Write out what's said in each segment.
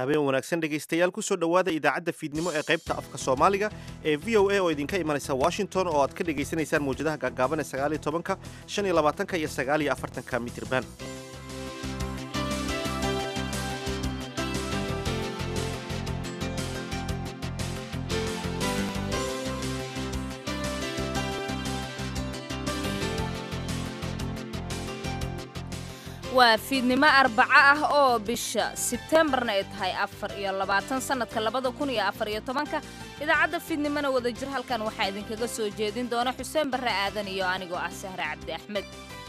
habeen wanaagsan dhegaystayaal kusoo dhowaada idaacadda fiidnimo ee qaybta afka soomaaliga ee v o a oo idinka imanaysa washington oo aad ka dhegaysanaysaan mawjadaha gaagaaban ee sagaaliyo tobanka shan iyo labaatanka iyo sagaaliyo afartanka mitirban waa fiidnimo arbaco ah oo bisha sebtembarna ay tahay afar iyo labaatan sannadka labada kun iyo afar iyo tobanka idaacadda fiidnimona wadajir halkan waxaa idinkaga soo jeedin doona xuseen barre aadan iyo anigoo ah sahre cabdi axmed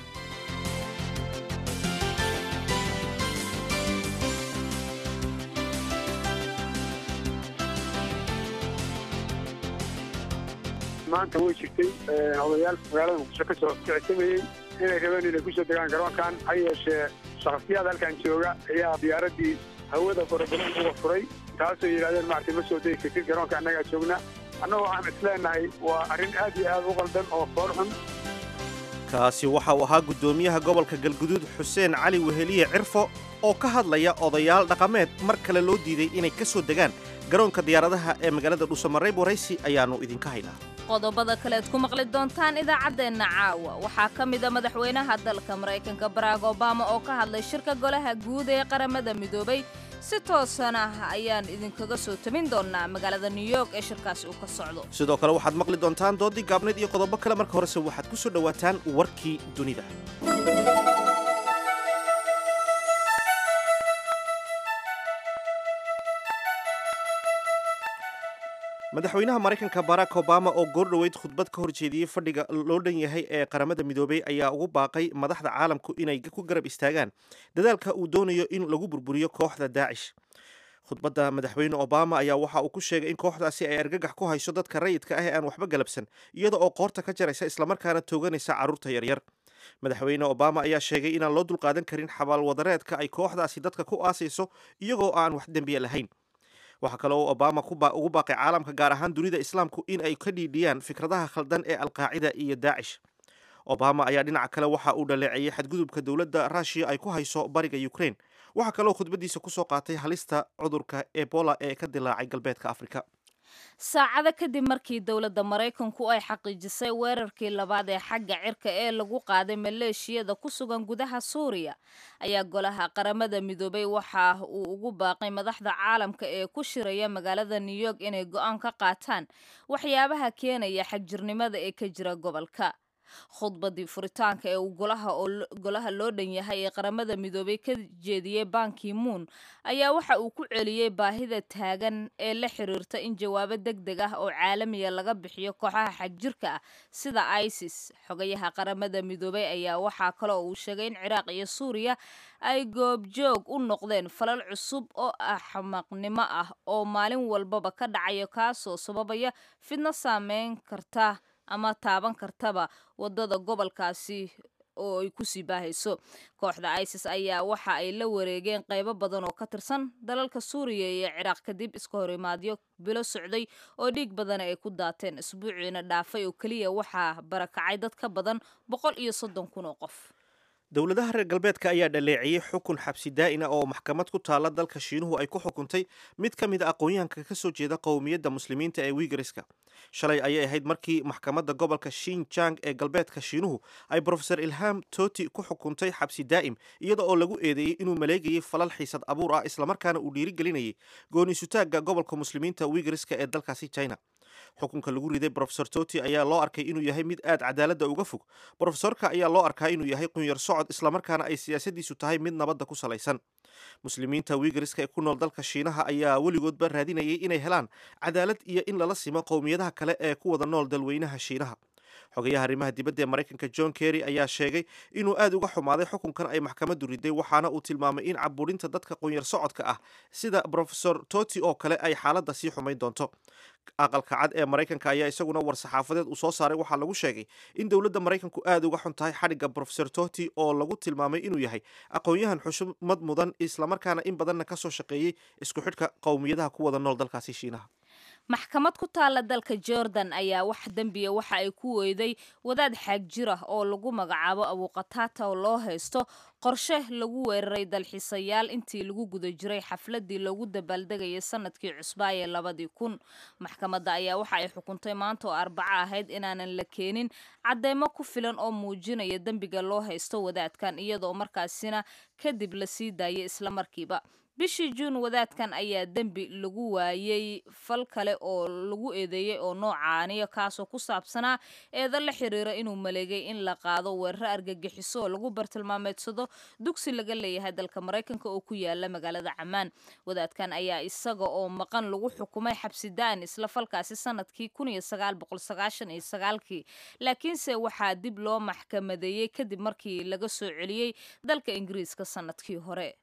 maanta way jirtay odayaal magaalada muqdisho ka soo kicitamayey inay rabeen inay kusoo degaan garoonkan ha yeeshee shakhsiyaad halkan jooga ayaa diyaaraddii hawada farabadan uga furay taasoo yidhahdeen maaragtay ma soo degi kartid garoonka annagaa joogna annaga waxaan isleenahay waa arrin aad iyo aad u qaldan oo foor xun kaasi waxa uu ahaa guddoomiyaha gobolka galguduud xuseen cali weheliye cirfo oo ka hadlaya odayaal dhaqameed mar kale loo diiday inay ka soo degaan garoonka diyaaradaha ee magaalada dhuusamareeb waraysi ayaannu idinka haynaa qodobada kaleed ku maqli doontaan idaacaddeenna caawa waxaa ka mida madaxweynaha dalka maraykanka barack obama oo ka hadlay shirka golaha guud ee qaramada midoobay si toosan ah ayaan idinkaga soo tabin doonnaa magaalada new york ee shirkaasi uu ka socdo sidoo kale waxaad maqli doontaan doodii gaabnayd iyo qodobo kale marka horese waxaad ku soo dhowaataan warkii dunida madaxweynaha maraykanka barack obama oo goordhoweyd khudbad ka horjeediyey fadhiga loo dhan yahay ee qaramada midoobay ayaa ugu baaqay madaxda caalamku inay ku garab istaagaan dadaalka uu doonayo in lagu burburiyo kooxda daacish khudbadda madaxweyne obama ayaa waxa uu ku sheegay in kooxdaasi ay argagax ku hayso dadka rayidka ah ee aan waxba galabsan iyada oo qoorta ka jaraysa islamarkaana tooganaysa carruurta yaryar madaxweyne obama ayaa sheegay inaan loo dulqaadan karin xabaalwadareedka ay kooxdaasi dadka ku aasayso iyagoo aan wax dembiya lahayn waxaa kale oo obama ugu baaqay caalamka gaar ahaan dunida islaamku in ay ka dhiidhiyaan fikradaha khaldan ee alqaacida iyo daacish obama ayaa dhinaca kale waxa uu dhaleeceeyey xadgudubka dowladda ruushiya ay ku hayso bariga ukraine waxaa kaleoo khudbadiisa kusoo qaatay halista cudurka ebola ee ka dilaacay galbeedka afrika saacado kadib markii dowladda maraykanku ay xaqiijisay weerarkii labaad ee xagga cirka ee lagu qaaday maleeshiyada ku sugan gudaha suuriya ayaa golaha qaramada midoobay waxa uu ugu baaqay madaxda caalamka ee ku shiraya magaalada new york inay go-aan ka qaataan waxyaabaha keenaya xagjirnimada ee ka jira gobolka khudbadii furitaanka ee uu golaha loo dhan yahay ee qaramada midoobay ka jeediyey banki moon ayaa waxa uu ku celiyey baahida taagan ee la xiriirta in jawaabo deg deg ah oo caalamiya laga bixiyo kooxaha xagjirka ah sida isis xogayaha qaramada midoobay ayaa waxaa kale oo uu sheegay in ciraaq iyo suuriya ay goobjoog u noqdeen falal cusub oo axmaqnimo ah oo maalin walbaba ka dhacayo kaasoo sababaya fidno saameyn karta ama taaban kartaba wadada gobolkaasi oo ay kusii baahayso kooxda isis ayaa waxa ay la wareegeen qaybo badan oo ka tirsan dalalka suuriya iyo ciraaq kadib iska horimaadyo bilo socday oo dhiig badana ay ku daateen isbuuciina dhaafay oo keliya waxaa barakacay dad ka badan boqol iyo soddon kun oo qof dowladaha reer galbeedka ayaa dhaleeciyey xukun xabsi daa'ina oo maxkamad ku taala dalka shiinuhu ay ku xukuntay mid ka mid a aqoon-yahanka ka soo jeeda qowmiyadda muslimiinta ee wiigariska shalay ayay ahayd markii maxkamadda gobolka shinjang ee galbeedka shiinuhu ay brofeor ilham toti ku xukuntay xabsi daa'im iyada oo lagu eedeeyey inuu maleegayay falal xiisad abuur ah islamarkaana uu dhiirigelinayay gooniisutaagga gobolka muslimiinta wiigariska ee dalkaasi china xukunka lagu riday brofesor toti ayaa loo arkay inuu yahay mid aad cadaaladda uga fog brofesorka ayaa loo arkaa inuu yahay qunyar socod islamarkaana ay siyaasadiisu tahay mid nabadda ku salaysan muslimiinta wiigariska ee ku nool dalka shiinaha ayaa weligoodba raadinayay inay helaan cadaalad iyo in lala simo qowmiyadaha kale ee ku wada nool dalweynaha shiinaha xogayaha arrimaha dibadda ee maraykanka john kerry ayaa sheegay inuu aad uga xumaaday xukunkan ay maxkamaddu riday waxaana uu tilmaamay in caburinta dadka qunyar socodka ah sida brofesor toti oo kale ay xaaladda sii xumayn doonto aqalka cad ee maraykanka ayaa isaguna war-saxaafadeed uu soo saaray waxaa lagu sheegay in dowladda maraykanku aad uga xun tahay xadhigga brofesor toti oo lagu tilmaamay inuu yahay aqoon-yahan xushmad mudan islamarkaana in badanna ka soo shaqeeyey isku xidhka qowmiyadaha ku wada nool dalkaasi shiinaha maxkamad ku taala dalka jordan ayaa wax dembiya waxa ay ku weyday wadaad xaag jir ah oo lagu magacaabo abuqataata oo loo haysto qorshe lagu weeraray dalxiisayaal intii lagu guda jiray xafladii loogu dabaaldegayay sanadkii cusbaa ee labadii kun maxkamadda ayaa waxa ay xukuntay maanta oo arbaco ahayd inaanan la keenin cadeymo ku filan oo muujinaya dembiga loo haysto wadaadkan iyadoo markaasina kadib la sii daayay islamarkiiba bishii juun wadaadkan ayaa dembi lagu waayey fal kale oo lagu eedeeyey oo noocaaniyo kaasoo ku saabsanaa eeda la xiriira inuu maleegay in la qaado weeraro argagixiso oo lagu bartilmaameedsado dugsi laga leeyahay dalka maraykanka oo ku yaala magaalada camaan wadaadkan ayaa isaga oo maqan lagu xukumay xabsi da'an isla falkaasi sanadkii kii laakiinse waxaa dib loo maxkamadeeyey kadib markii laga soo celiyey dalka ingiriiska sanadkii hore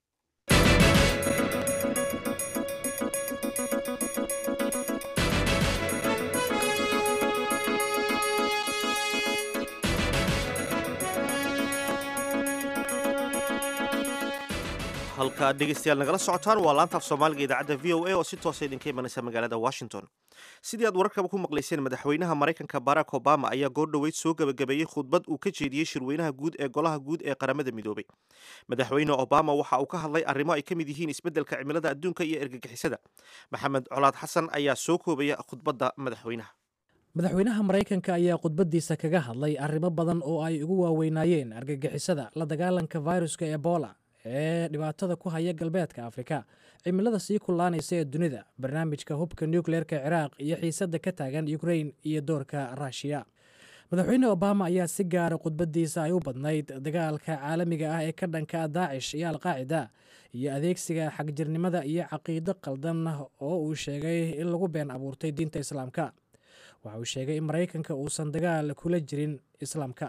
halka dhegeystayaal nagala socotaan waa laanta af soomaaliga idaacadda v o a oo si toosa idinka imanaysa magaalada washington sidii aad wararkaba ku maqlayseen madaxweynaha maraykanka barack obama ayaa goordhoweyd soo gebagabeeyey khudbad uu ka jeediyey shirweynaha guud ee golaha guud ee qaramada midoobay madaxweyne obama waxa uu ka hadlay arrimo ay ka mid yihiin isbeddelka cimilada adduunka iyo ergagixisada maxamed colaad xasan ayaa soo koobaya khudbadda madaxweynaha madaxweynaha maraykanka ayaa khudbaddiisa kaga hadlay arrimo badan oo ay ugu waaweynaayeen argagixisada la dagaalanka viruska ebola ee dhibaatada ku haya galbeedka afrika cimilada sii kullaanaysa ee dunida barnaamijka hubka nukleerka ciraaq iyo xiisadda ka taagan ukrain iyo doorka ruushiya madaxweyne obama ayaa si gaara khudbaddiisa ay u badnayd dagaalka caalamiga ah ee ka dhanka daacish iyo alqaacida iyo adeegsiga xagjirnimada iyo caqiido qaldan oo uu sheegay in lagu been abuurtay diinta islaamka waxa uu sheegay in maraykanka uusan dagaal kula jirin islaamka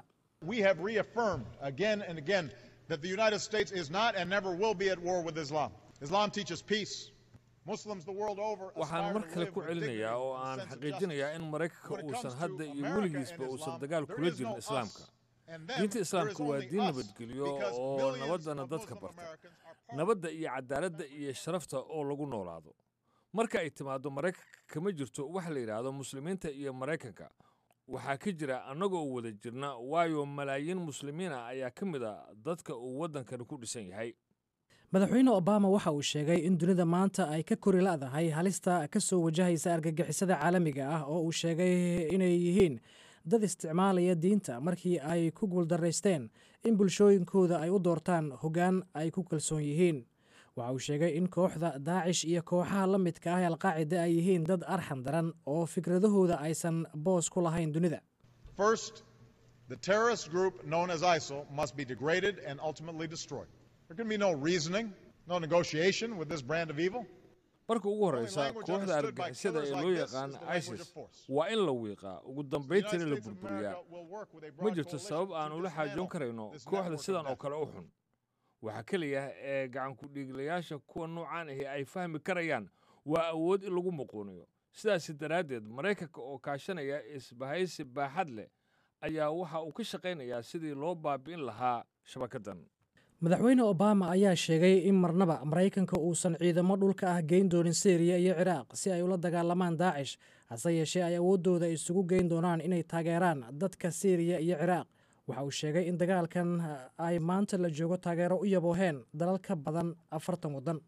that the United States is not and never will be at war with Islam. Islam teaches peace. Muslims the world over waxaan mar kale ku celinayaa oo aan xaqiijinayaa in maraykanka uusan hadda iyo weligiisba uusan dagaal kula jirin islaamka diinta islaamka waa diin nabadgelyo oo nabaddana dadka barta nabadda iyo cadaaladda iyo sharafta oo lagu noolaado marka ay timaaddo maraykanka kama jirto wax la yidhaahdo muslimiinta iyo maraykanka waxaa ka jira annagoo wada jirna waayo malaayiin muslimiina ayaa ka mid a dadka uu waddankani ku dhisan yahay madaxweyne obama waxa uu sheegay in dunida maanta ay ka kori la'dahay halista ka soo wajahaysa argagixisada caalamiga ah oo uu sheegay inay yihiin dad isticmaalaya diinta markii ay ku guuldaraysteen in bulshooyinkooda ay u doortaan hoggaan ay ku kalsoon yihiin waxa uu sheegay in kooxda daacish iyo kooxaha la midka ah ee alqaacida ay yihiin dad arxan daran oo fikradahooda aysan boos ku lahayn dunida First, the terrorist group known as ISIL must be degraded and ultimately destroyed. There can be no reasoning, no negotiation with this brand of evil. marka ugu horreysa kooxda argagixisada ee loo yaqaan isis waa in la wiiqaa ugu dambayntiina la burburiyaa ma jirto sabab aan ula xaajoon karayno kooxda sidan oo kale u xun waxaa keliya ee gacankudhiiglayaasha kuwa noocaan ahi ay fahmi karayaan waa awood in lagu muquuniyo sidaasi daraaddeed maraykanka oo kaashanaya isbahaysi baaxad leh ayaa waxa uu ka shaqaynayaa sidii loo baabi'in lahaa shabakaddan madaxweyne obama ayaa sheegay in marnaba maraykanka uusan ciidamo dhulka ah geyn doonin syriya iyo ciraaq si ay ula dagaalamaan daacish hase yeeshee ay awooddooda isugu geyn doonaan inay taageeraan dadka syriya iyo ciraaq waxa uu sheegay in dagaalkan ay maanta la joogo taageero u yabooheen dalal ka badan afartan waddan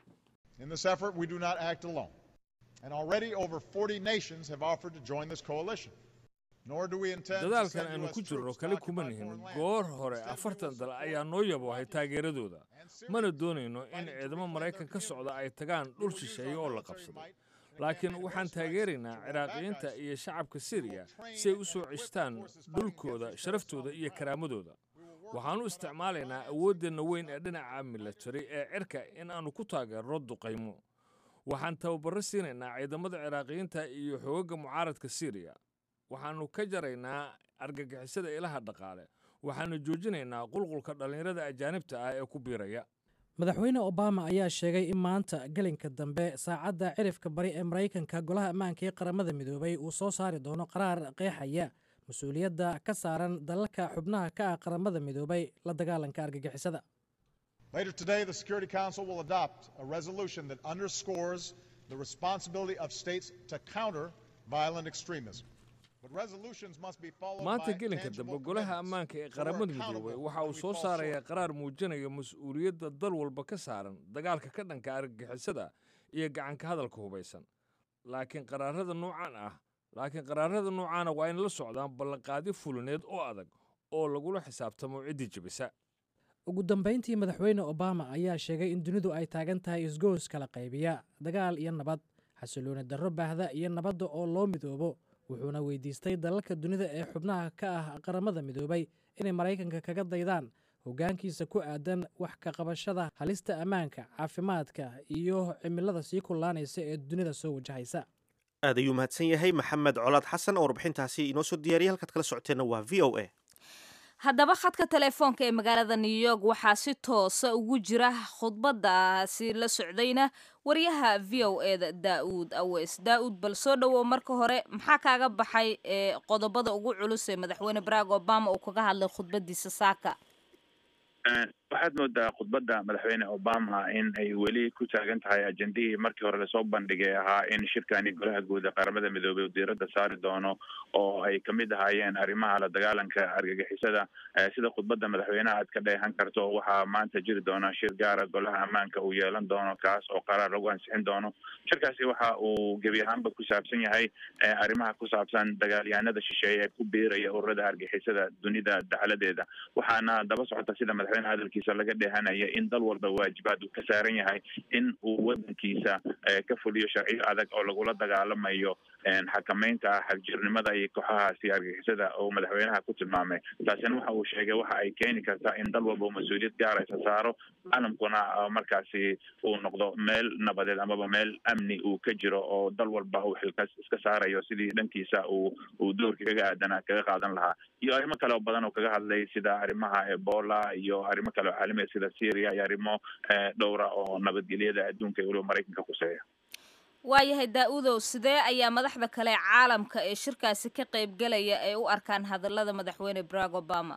In this effort, we do not act alone. And already over 40 nations have offered to join this coalition. Nor do we intend to dadaalkan send aynu U.S. ku jirno troops to kale kuma occupy nihin foreign lands. goor hore Instead, we afartan will dal support ayaa noo yaboohay taageeradooda mana doonayno in ciidamo maraykan ka socda ay tagaan dhul shisheeye oo la qabsaday laakiin waxaan taageeraynaa ciraaqiyiinta iyo shacabka siriya si ay u soo ceshtaan dhulkooda sharaftooda iyo karaamadooda waxaannu isticmaalaynaa awooddeenna weyn ee dhinaca milatari ee cirka in aannu ku taageerno duqaymo waxaan tababarro siinaynaa ciidamada ciraaqiyiinta iyo xoogagga mucaaradka siriya waxaannu ka jaraynaa argagixisada ilaha dhaqaale waxaannu joojinaynaa qulqulka dhallinyarada ajaanibta ah ee ku biiraya madaxweyne obama ayaa sheegay in maanta gelinka dambe saacadda cirifka bari ee maraykanka golaha ammaanka ee qaramada midoobay uu soo saari doono qaraar qeexaya mas-uuliyadda ka saaran dalalka xubnaha ka ah qaramada midoobay la dagaalanka argagixisada Later today, the Security Council will adopt a resolution that underscores the responsibility of states to counter violent extremism. But resolutions must be followed maanta by gelinka tangible dambe golaha commitments. ammaanka ee So we're qaramada accountable midoobay waxa when uu we soo fall saarayaa short. qaraar muujinaya mas-uuliyadda dal walba ka saaran dagaalka ka dhanka argagixisada iyo gacanka hadalka hubaysan laakiin qaraarada noocan ah laakiin qaraarada noocaana waa in la socdaan ballanqaadi fulineed oo adag oo lagula xisaabtamo ciddii jebisa ugu dambayntii madaxweyne obama ayaa sheegay in dunidu ay taagan tahay isgoos kala qaybiya dagaal iyo nabad xasilooni darro baahda iyo nabadda oo loo midoobo wuxuuna weydiistay dalalka dunida ee xubnaha ka ah qaramada midoobay inay maraykanka kaga daydaan hoggaankiisa ku aadan wax ka qabashada halista ammaanka caafimaadka iyo cimilada sii kullaanaysa ee dunida soo wajahaysa aad ayuu mahadsan yahay maxamed colaad xasan oo warbixintaasi inoo soo diyaariyay halkaad kala socoteenna waa v o a haddaba khadka telefoonka ee magaalada new york waxaa si toosa ugu jira khudbadaasi la socdayna wariyaha v o e da daa'uud aweys daa'uud bal soo dhowow marka hore maxaa kaaga baxay ee qodobada ugu culus ee madaxweyne barack obama uu kaga hadlay khudbadiisa saaka waxaad moodaa khudbadda madaxweyne obama in ay weli ku taagan tahay ajendihii markii hore lasoo bandhigay ahaa in shirkani golaha guud ee qaramada midoobay uu diiradda saari doono oo ay kamid ahaayeen arrimaha la dagaalanka argagixisada Eh, sida khudbadda madaxweynaha aad ka dheehan karto waxaa maanta jiri doona shir gaara golaha ammaanka uu yeelan doono kaas oo qaraar lagu ansixin doono shirkaasi waxa uu gebi ahaanba ku saabsan yahay eh, arrimaha ku saabsan dagaalyahanada shisheeye ee ku biiraya ururada argixisada dunida dacaladeeda waxaana daba socota sida madaxweyne hadalkiisa laga dheehanaya in dal walba waajibaad uu ka saaran yahay in uu wadankiisa eh, ka fuliyo sharciyo adag oo lagula dagaalamayo een, xakameynta xagjirnimada iyo kooxahaasi argixisada oo madaxweynaha ku tilmaamay taasina waxa uu sheegay waxa ay keeni kartaa in dal walba uu mas-uuliyad gaaraysa saaro caalamkuna ah, markaasi uu noqdo meel nabadeed amaba meel amni uu ka jiro oo dal walba uu xilkas iska saarayo sidii dhankiisa uu uu doorka kaga aadanaa kaga qaadan lahaa iyo arrimo kale oo badan oo kaga hadlay sida arrimaha ebola iyo arrimo kale oo caalamiya sida syria iyo arrimo eh, dhowra oo nabadgelyada adduunka iyo weliba maraykanka kuseeya waayahay daa'uudow sidee ayaa madaxda kale ee caalamka ee shirkaasi ka qaybgelaya ay u arkaan hadallada madaxweyne barack obama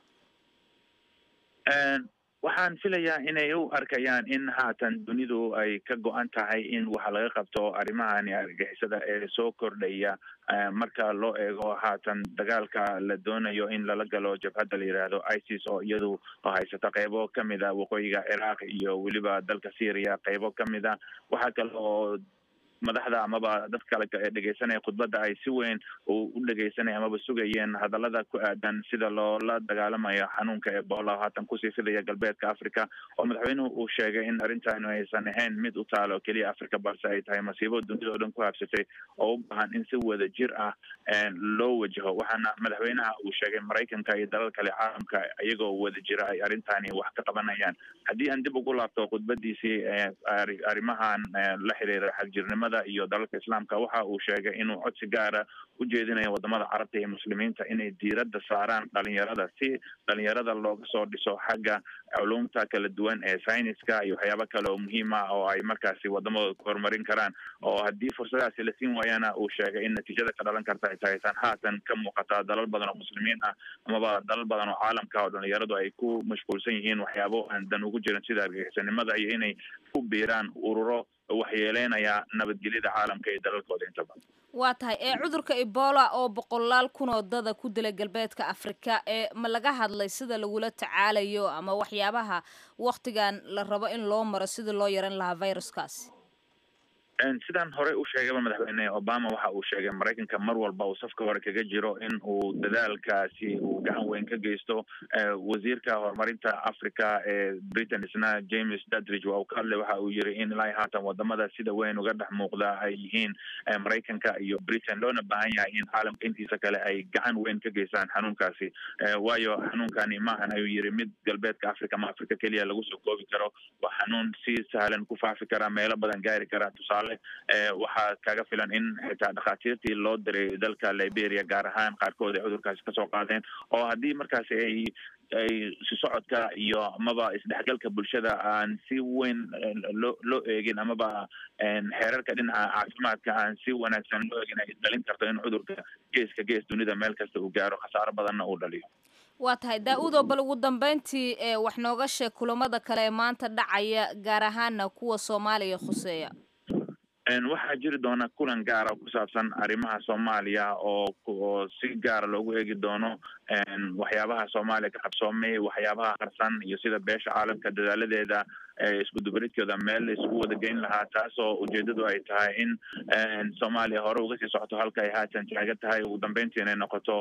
Een, waxaan filayaa inay u arkayaan in haatan dunidu ay ka go-an tahay in waxa laga qabto arrimahani argixisada ee soo kordhaya eh, marka loo eego haatan dagaalka la doonayo in lala galo jabhadda la yidhaahdo isis oo iyadu haysata qeybo kamid a waqooyiga ciraaq iyo weliba dalka syria qeybo kamid a waxaa kale oo madaxda amaba dad kale ee dhegeysanaya khudbadda ay si weyn u u dhegeysanaya amaba sugayeen hadallada ku aadan sida loola dagaalamayo xanuunka ebola oo haatan kusii fidaya galbeedka africa oo madaxweynuhu uu sheegay in arrintaanu aysan ahayn mid u taalo keliya africa balse ay tahay masiibo dunida oo dhan ku habsatay oo u baahan in si wada jir ah een, loo wajaho waxaana madaxweynaha uu sheegay maraykanka iyo dalal kale caalamka iyagoo wada jira ay arrintaani wax ka qabanayaan haddii aan dib ugu laabto khudbadiisii ee arri- arrimahan ee, la xiriira xagjirnimada iyo dalalka islaamka waxa uu sheegay inuu codsi gaara u jeedinayo wadamada carabta iyo muslimiinta inay diiradda saaraan dhalinyarada si dhalinyarada looga soo dhiso xagga culumta kala duwan ee sayniska iyo waxyaabo kale oo muhiim ah oo ay markaasi wadamadooda ku horumarin karaan oo haddii fursadahaasi la siin waayana uu sheegay in natiijada ka dhalan karta ay tahay tan haatan ka muuqata dalal badan oo muslimiin ah amaba dalal badan oo caalamka oo dhalinyaradu ay ku mashquulsan yihiin waxyaabo aan dan ugu jirin sida argagixisanimada iyo inay ku biiraan ururo waxyeeleynaya nabadgelyada caalamka iyo dalalkooda inta badan waa tahay ee cudurka ebola oo boqolaal kun oo dada ku dilay galbeedka afrika ee ma laga hadlay sida lagula tacaalayo ama waxyaabaha wakhtigan la rabo in loo maro sida loo yaran lahaa viruskaasi Een, sidaan horey u sheegayba madaxweyne obama waxa uu sheegay maraykanka mar walba uu safka hore kaga jiro in uu dadaalkaasi uu gacan weyn ka geysto Eh, wasiirka horumarinta africa ee britain isna james dadridge waa uu ka hadlay waxa uu yiri in ilaa iyo haatan wadamada sida weyn uga dhex muuqda ay yihiin eh, maraykanka iyo britain loona baahan yahay in caalamka intiisa kale ay gacan weyn ka geystaan xanuunkaasi Eh, waayo xanuunkani maahan ayuu yiri mid galbeedka africa ma africa keliya lagu soo koobi karo waa xanuun si sahlan ku faafi kara meelo badan gaari kara tusaale eh, waxaa kaga filan in xitaa dhakhaatiirtii loo diray dalka liberia gaar ahaan qaarkood ay cudurkaasi kasoo qaadeen oo haddii markaasi ay ay si socodka iyo amaba isdhexgalka bulshada aan si weyn eh, loo loo eegin amaba een, xeerarka dhinaca caafimaadka aan si wanaagsan loo eegin ay dhalin karto in cudurka geeska gees dunida meel kasta uu gaaro khasaaro badanna uu dhaliyo waa tahay daa-uudoo bal ugu dambeyntii ee wax nooga sheeg kulamada kale ee maanta dhacaya gaar ahaana kuwa soomaaliya khuseeya waxaa jiri doona kulan gaara oo ku saabsan arrimaha soomaaliya oo oo si gaara loogu eegi doono waxyaabaha soomaaliya ka qabsoomay waxyaabaha qarsan iyo sida beesha caalamka dadaaladeeda isku dubaridkooda meel isku wada geyn lahaa taasoo ujeedadu ay tahay in soomaaliya hore uga sii socoto halka ay haatan taagan tahay ugu dambeyntii inay noqoto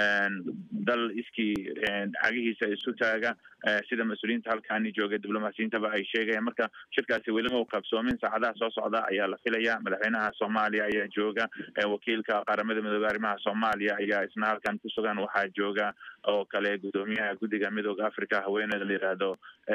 dal iskii cagihiisa isu taaga sida mas-uuliyiinta halkaani joogay diblomaasiyiintaba ay sheegayaan marka shirkaasi welima u qabsoomin saacadaha soo socda ayaa la filaya madaxweynaha soomaaliya ayaa jooga wakiilka qaramada midoobey arrimaha soomaaliya ayaa isna halkan ku sugan waxaa jooga oo kale guddoomiyaha guddiga midooda africa haweeneyda la yidhaahdo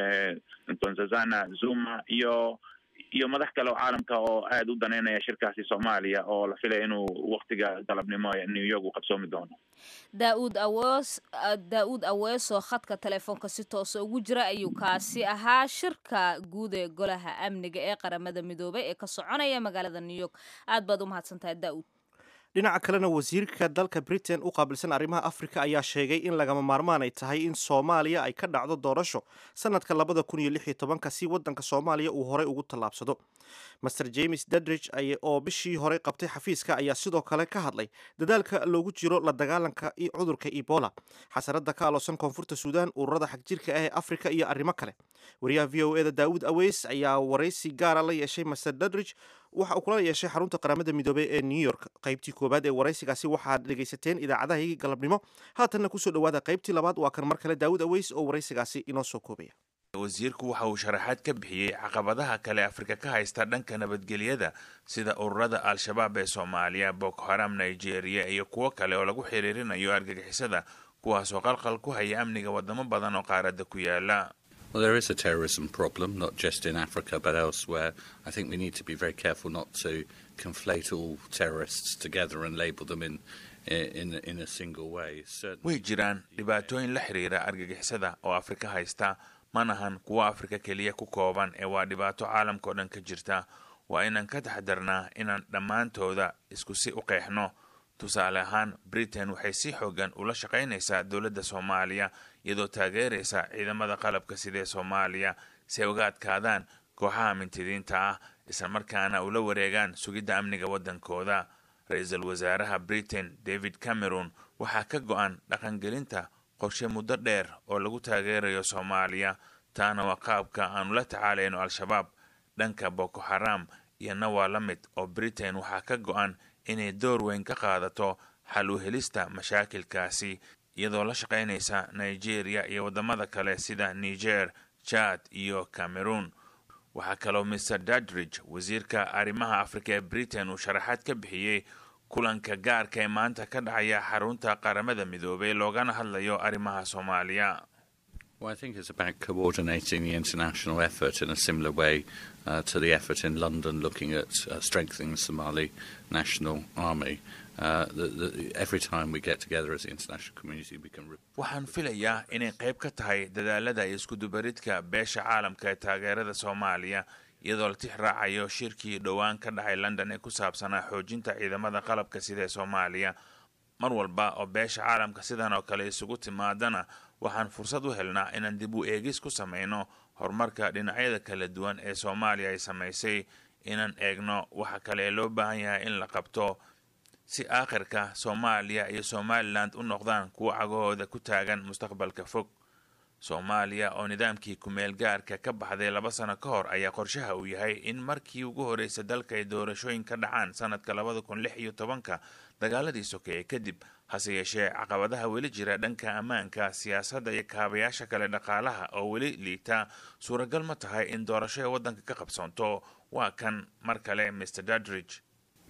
gonzazana zuma iyo iyo madax kale oo caalamka oo aada u daneynaya shirkaasi soomaaliya oo la filaya inuu waktiga galabnimo new york uu qabsoomi doono daauud awees daa-uud aweesoo khadka telefoonka si toosa ugu jira ayuu kaasi ahaa shirka guud ee golaha amniga ee qaramada midoobay ee ka soconaya magaalada new york aad baad u mahadsantahay daa-uud dhinaca kalena wasiirka dalka britain u qaabilsan arrimaha afrika ayaa sheegay in lagama maarmaan ay tahay in soomaaliya ay ka dhacdo doorasho sanadka labada kun iyo lix iyo tobanka si waddanka soomaaliya uu horey ugu tallaabsado master james dadridge oo bishii horey qabtay xafiiska ayaa sidoo kale ka hadlay dadaalka loogu jiro la dagaalanka cudurka ebola xasarada ka aloosan koonfurta suudaan ururada xagjirka ah ee afrika iyo arrimo kale wariyaha v o eda daawud aweys ayaa waraysi gaara la yeeshay master dadridge waxa uu kula yeeshay xarunta qaramada midoobey ee new york qaybtii koowaad ee waraysigaasi waxaad dhegaysateen idaacadahaygii galabnimo haatanna kusoo dhawaada qaybtii labaad waa kan mar kale daawud aweys oo waraysigaasi inoo soo koobaya wasiirku waxa uu sharaxaad ka bixiyey caqabadaha kale afrika ka haysta dhanka nabadgelyada sida ururada al-shabaab ee soomaaliya boko haram nigeria iyo kuwo kale oo lagu xiriirinayo argagixisada kuwaasoo qalqal ku haya amniga wadamo badan oo qaaradda ku yaala Well, there is a terrorism problem, not just in Africa but elsewhere. I think we need to be very careful not to conflate all terrorists together and label them in in in a single way. Certainly. way jiraan dhibaatooyin la xiriira argagixisada oo afrika haysta manahan kuwa afrika keliya ku kooban ee waa dhibaato caalamka oo dhan ka jirta waa inaan ka taxdarnaa inaan dhammaantooda isku si u qeexno tusaale ahaan britain waxay si xoogan ula shaqaynaysaa dowladda soomaaliya iyadoo taageeraysa ciidamada qalabka sidee soomaaliya si ay uga adkaadaan kooxaha mintidiinta ah islamarkaana ula wareegaan sugidda amniga waddankooda ra-iisul wasaaraha britain david cameron waxaa ka go-an dhaqangelinta qorshe muddo dheer oo lagu taageerayo soomaaliya taana waa qaabka aanu la tacaalayno al-shabaab dhanka boko haram iyona waa la mid oo britain waxaa ka go-an inay door weyn ka qaadato xal u helista mashaakilkaasi iyadoo la shaqaynaysa nigeria iyo waddamada kale sida niger jad iyo cameroon waxaa kaloo mr dadridge wasiirka arrimaha afrika ee britain uu sharaxaad ka bixiyey kulanka gaarka ee maanta ka dhacaya xarunta qaramada midoobay loogana hadlayo arrimaha soomaaliya Well, I think it's about coordinating the international effort in a similar way uh, to the effort in London looking at uh, strengthening the Somali National Army. Uh, the, the, every time we get together as the international community, we can. waxaan filayaa inay qayb ka tahay dadaalada iyo iskudubaridka beesha caalamka ee taageerada soomaaliya iyadoo la tix raacayo shirkii dhowaan ka dhacay london ee ku saabsanaa xoojinta ciidamada qalabka sida ee soomaaliya mar walba oo beesha caalamka sidan oo kale isugu timaadana waxaan fursad u helnaa inaan dib u eegis ku samayno horumarka dhinacyada kala duwan ee soomaaliya ay samaysay inaan eegno waxa kale ee loo baahan yahay in la qabto si aakhirka soomaaliya iyo somalilan u noqdaan kuwo cagahooda ku taagan mustaqbalka fog soomaaliya oo nidaamkii kumeel gaarka ka baxday laba sano ka hor ayaa qorshaha uu yahay in markii ugu horreysa dalka ay doorashooyin ka dhacaan sanadka labada kun lix iyo tobanka dagaaladii sokeeye kadib hase yeeshee caqabadaha weli jira dhanka ammaanka siyaasadda iyo kaabayaasha kale dhaqaalaha oo weli liita suuragal ma tahay in doorasho ee waddanka ka qabsoonto waa kan mar kale mr dadridge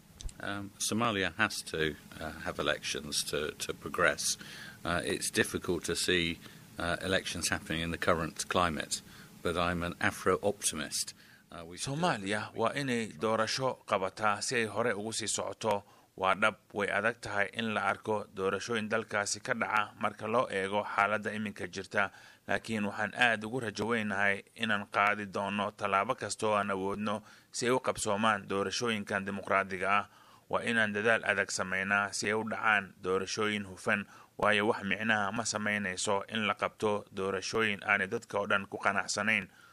Um, Somalia has to uh, have elections to, to progress. Uh, it's difficult to see uh, elections happening in the current climate, but I'm an Afro optimist. Uh, we should do soomaaliya waa inay doorasho qabataa si ay hore ugu sii socoto waa dhab way adag tahay in la arko doorashooyin dalkaasi ka dhaca marka loo eego xaaladda iminka jirta laakiin waxaan aad ugu rajoweynahay inaan qaadi doono tallaabo kasta oo aan awoodno si ay u qabsoomaan doorashooyinkan dimuqraadiga ah waa inaan dadaal adag samaynaa si ay u dhacaan doorashooyin hufan waayo wax micnaha ma samaynayso in la qabto doorashooyin aanay dadka oo dhan ku qanacsanayn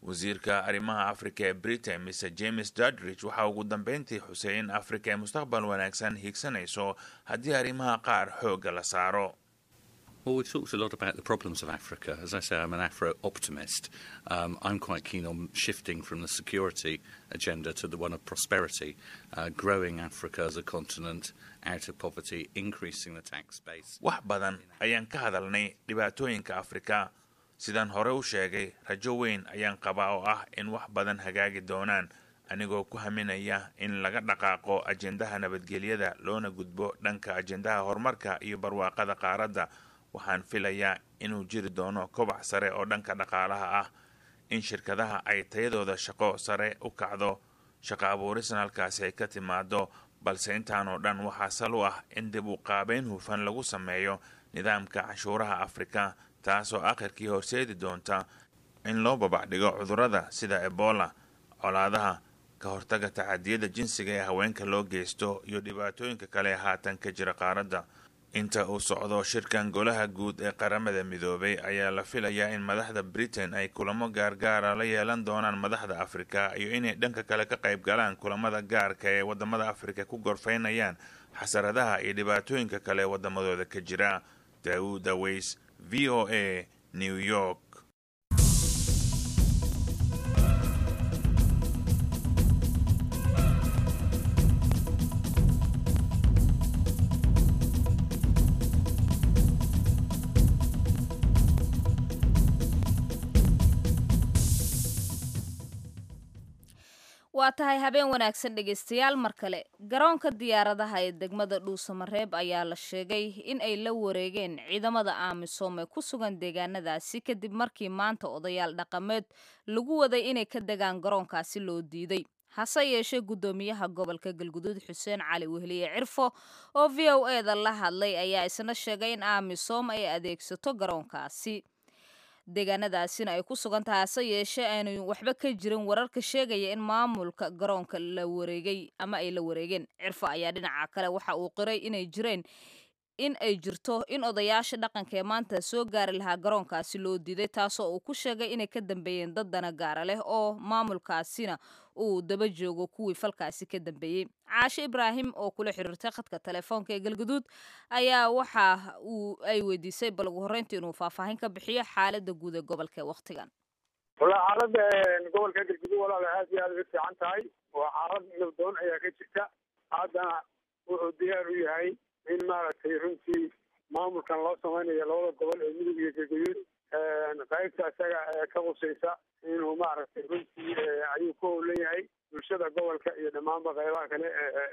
wasiirka arrimaha afrika ee britain mr james dudridge waxaa ugu dambeyntii xusay in afrika ay mustaqbal wanaagsan hiigsanayso haddii arrimaha qaar xoogga la saaro Well, we've talked a lot about the problems of Africa. As I say, I'm an Afro optimist. Um, I'm quite keen on shifting from the security agenda to the one of prosperity, uh, growing Africa as a continent out of poverty, increasing the tax base. wax badan ayaan ka hadalnay dhibaatooyinka afrika sidaan hore u sheegay rajo weyn ayaan qabaa oo ah in wax badan hagaagi doonaan anigoo ku haminaya in laga dhaqaaqo ajendaha nabadgelyada loona gudbo dhanka ajendaha horumarka iyo barwaaqada qaaradda waxaan filayaa inuu jiri doono kobac sare oo dhanka dhaqaalaha ah in shirkadaha ay tayadooda shaqo sare u kacdo shaqo abuurisna halkaasi ay ka timaado balse intaanoo dhan waxaa sal u ah in dib u qaabeyn hufan lagu sameeyo nidaamka canshuuraha afrika taasoo akhirkii horseedi doonta in loo babacdhigo cudurrada sida ebola colaadaha ka hortaga tacadiyada jinsiga ee haweenka loo geysto iyo dhibaatooyinka kale ee haatan ka jira qaaradda inta uu socdo shirkan golaha guud ee qaramada midoobay ayaa la filayaa in madaxda britain ay kulamo gaargaara la yeelan doonaan madaxda afrika iyo inay dhanka kale ka qayb galaan kulamada gaarka ee wadamada afrika ku gorfaynayaan xasaradaha iyo dhibaatooyinka kale ee wadamadooda ka jira daawud aweys v o a new york waa tahay habeen wanaagsan dhegaystayaal mar kale garoonka diyaaradaha ee degmada dhuusamareeb ayaa la sheegay in ay la wareegeen ciidamada aamisom ee ku sugan deegaanadaasi kadib markii maanta odayaal dhaqameed lagu waday inay ka degaan garoonkaasi loo diiday hase yeeshee guddoomiyaha gobolka galguduud xuseen cali wehliye cirfo oo v o e da la hadlay ayaa isna sheegay in aamisom ay adeegsato garoonkaasi deegaanadaasina ay ku sugan tahay hase yeeshee aanay waxba ka jirin wararka sheegaya in maamulka garoonka la wareegay ama ay la wareegeen cirfo ayaa dhinaca kale waxa uu qiray inay jireen in ay jirto in odayaasha dhaqanka ee maanta soo gaari lahaa garoonkaasi loo diiday taasoo uu ku sheegay inay ka dambeeyeen dad dana gaara leh oo maamulkaasina uu daba joogo kuwii falkaasi ka dambeeyey caashe ibraahim oo kula xiriirtay khadka telefoonka ee galguduud ayaa waxa uu ay weydiisay bal ugu horreyntii inuu faahfaahin ka bixiyo xaalada guud ee gobolka ee wakhtigan wala xaalada gobolka galguduud walaal aad iyo aad uga fiican tahay waa xaalad nabdoon ayaa ka jirta haddana wuxuu diyaar u yahay in maaragtay runtii maamulkan loo samaynayo labada gobol ee midug iyo galguduud qaybta isaga ka qusaysa inuu maaragtay runtii ayuu ku howlan yahay bulshada gobolka iyo dhammaanba qaybaha kale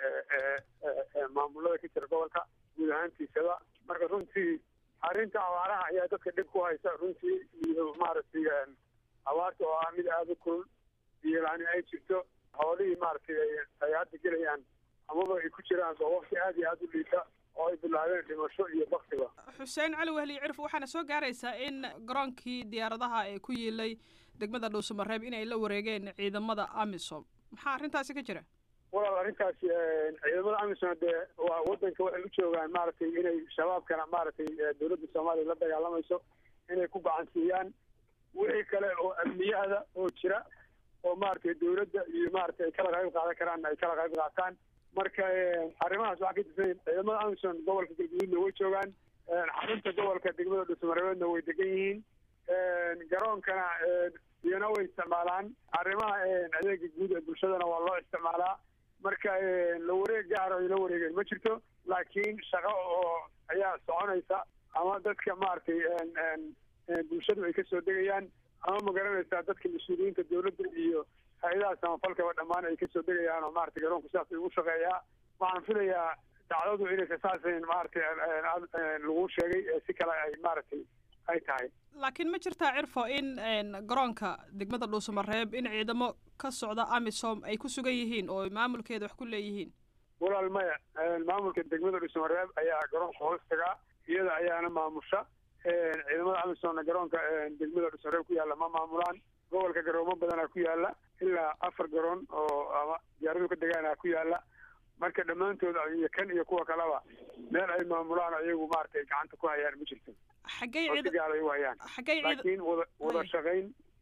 maamulada ka jira gobolka guud ahaantiisaba marka runtii arrinta abaaraha ayaa dadka dhib ku haysa runtii iyo maaragtay abaarta oo ah mid aada u kulul iyo laani ay jirto xoolihii maaragtay ay hadda gelayaan amaba ay ku jiraan oo waqti aada iyo aada u liita oo ay bilaabeen dhimasho iyo baktiba xuseen cali wehli cirf waxaana soo gaaraysaa in garoonkii diyaaradaha ee ku yiilay degmada dhuusamareeb inay la wareegeen ciidamada amisom maxaa arrintaasi ka jira walaal arrintaasi ciidamada amisom dee waa wadanka waxay u joogaan maaragtay inay shabaabkana maaragtay dowladda soomaaliya la dagaalamayso inay ku gacansiiyaan wixii kale oo amniyahda oo jira oo maaragtay dowladda iyo maaragtay ay kala qayb qaadan karaan ay kala qayb qaataan marka arrimahaas waxaa ka tirsan ciidamada amisom gobolka galguduudna way joogaan xarunta gobolka degmada dhuusamareebeedna way degan yihiin garoonkana iyana way isticmaalaan arrimaha adeega guud ee bulshadana waa loo isticmaalaa marka la wareeg gaar ay la wareegeen ma jirto laakiin shaqo oo ayaa soconaysa ama dadka maaragtay bulshadu ay kasoo degayaan ama magaranaysaa dadka mas-uuliyiinta dowladda iyo hay-adaha samafalkaba dhammaan ay kasoo degayaan oo maaragtay garoonku sidaas ugu shaqeeyaa waxaan filayaa dacdadu inaysa saasayn maaragtay lagu sheegay si kale ay maaragtay ay tahay laakiin ma jirtaa cirfo in garoonka degmada dhuusamareeb in ciidamo ka socda amisom ay ku sugan yihiin oo maamulkeeda wax ku leeyihiin walaal maya maamulka degmada dhuusamareeb ayaa garoonka hoos tagaa iyada ayaana maamusha ciidamada amisomna garoonka degmada dhuusamareeb ku yaalla ma maamulaan gobolka garoomo badanaa ku yaalla ilaa afar garoon oo ama diyaaradu ka degaana ku yaalla marka dhammaantood iyo kan iyo kuwa kaleba meel ay maamulaan ayagu maaragtay gacanta ku hayaan ma jirto xaggay oo si gaar ay u hayaan xaggay laakiin wada wada shaqayn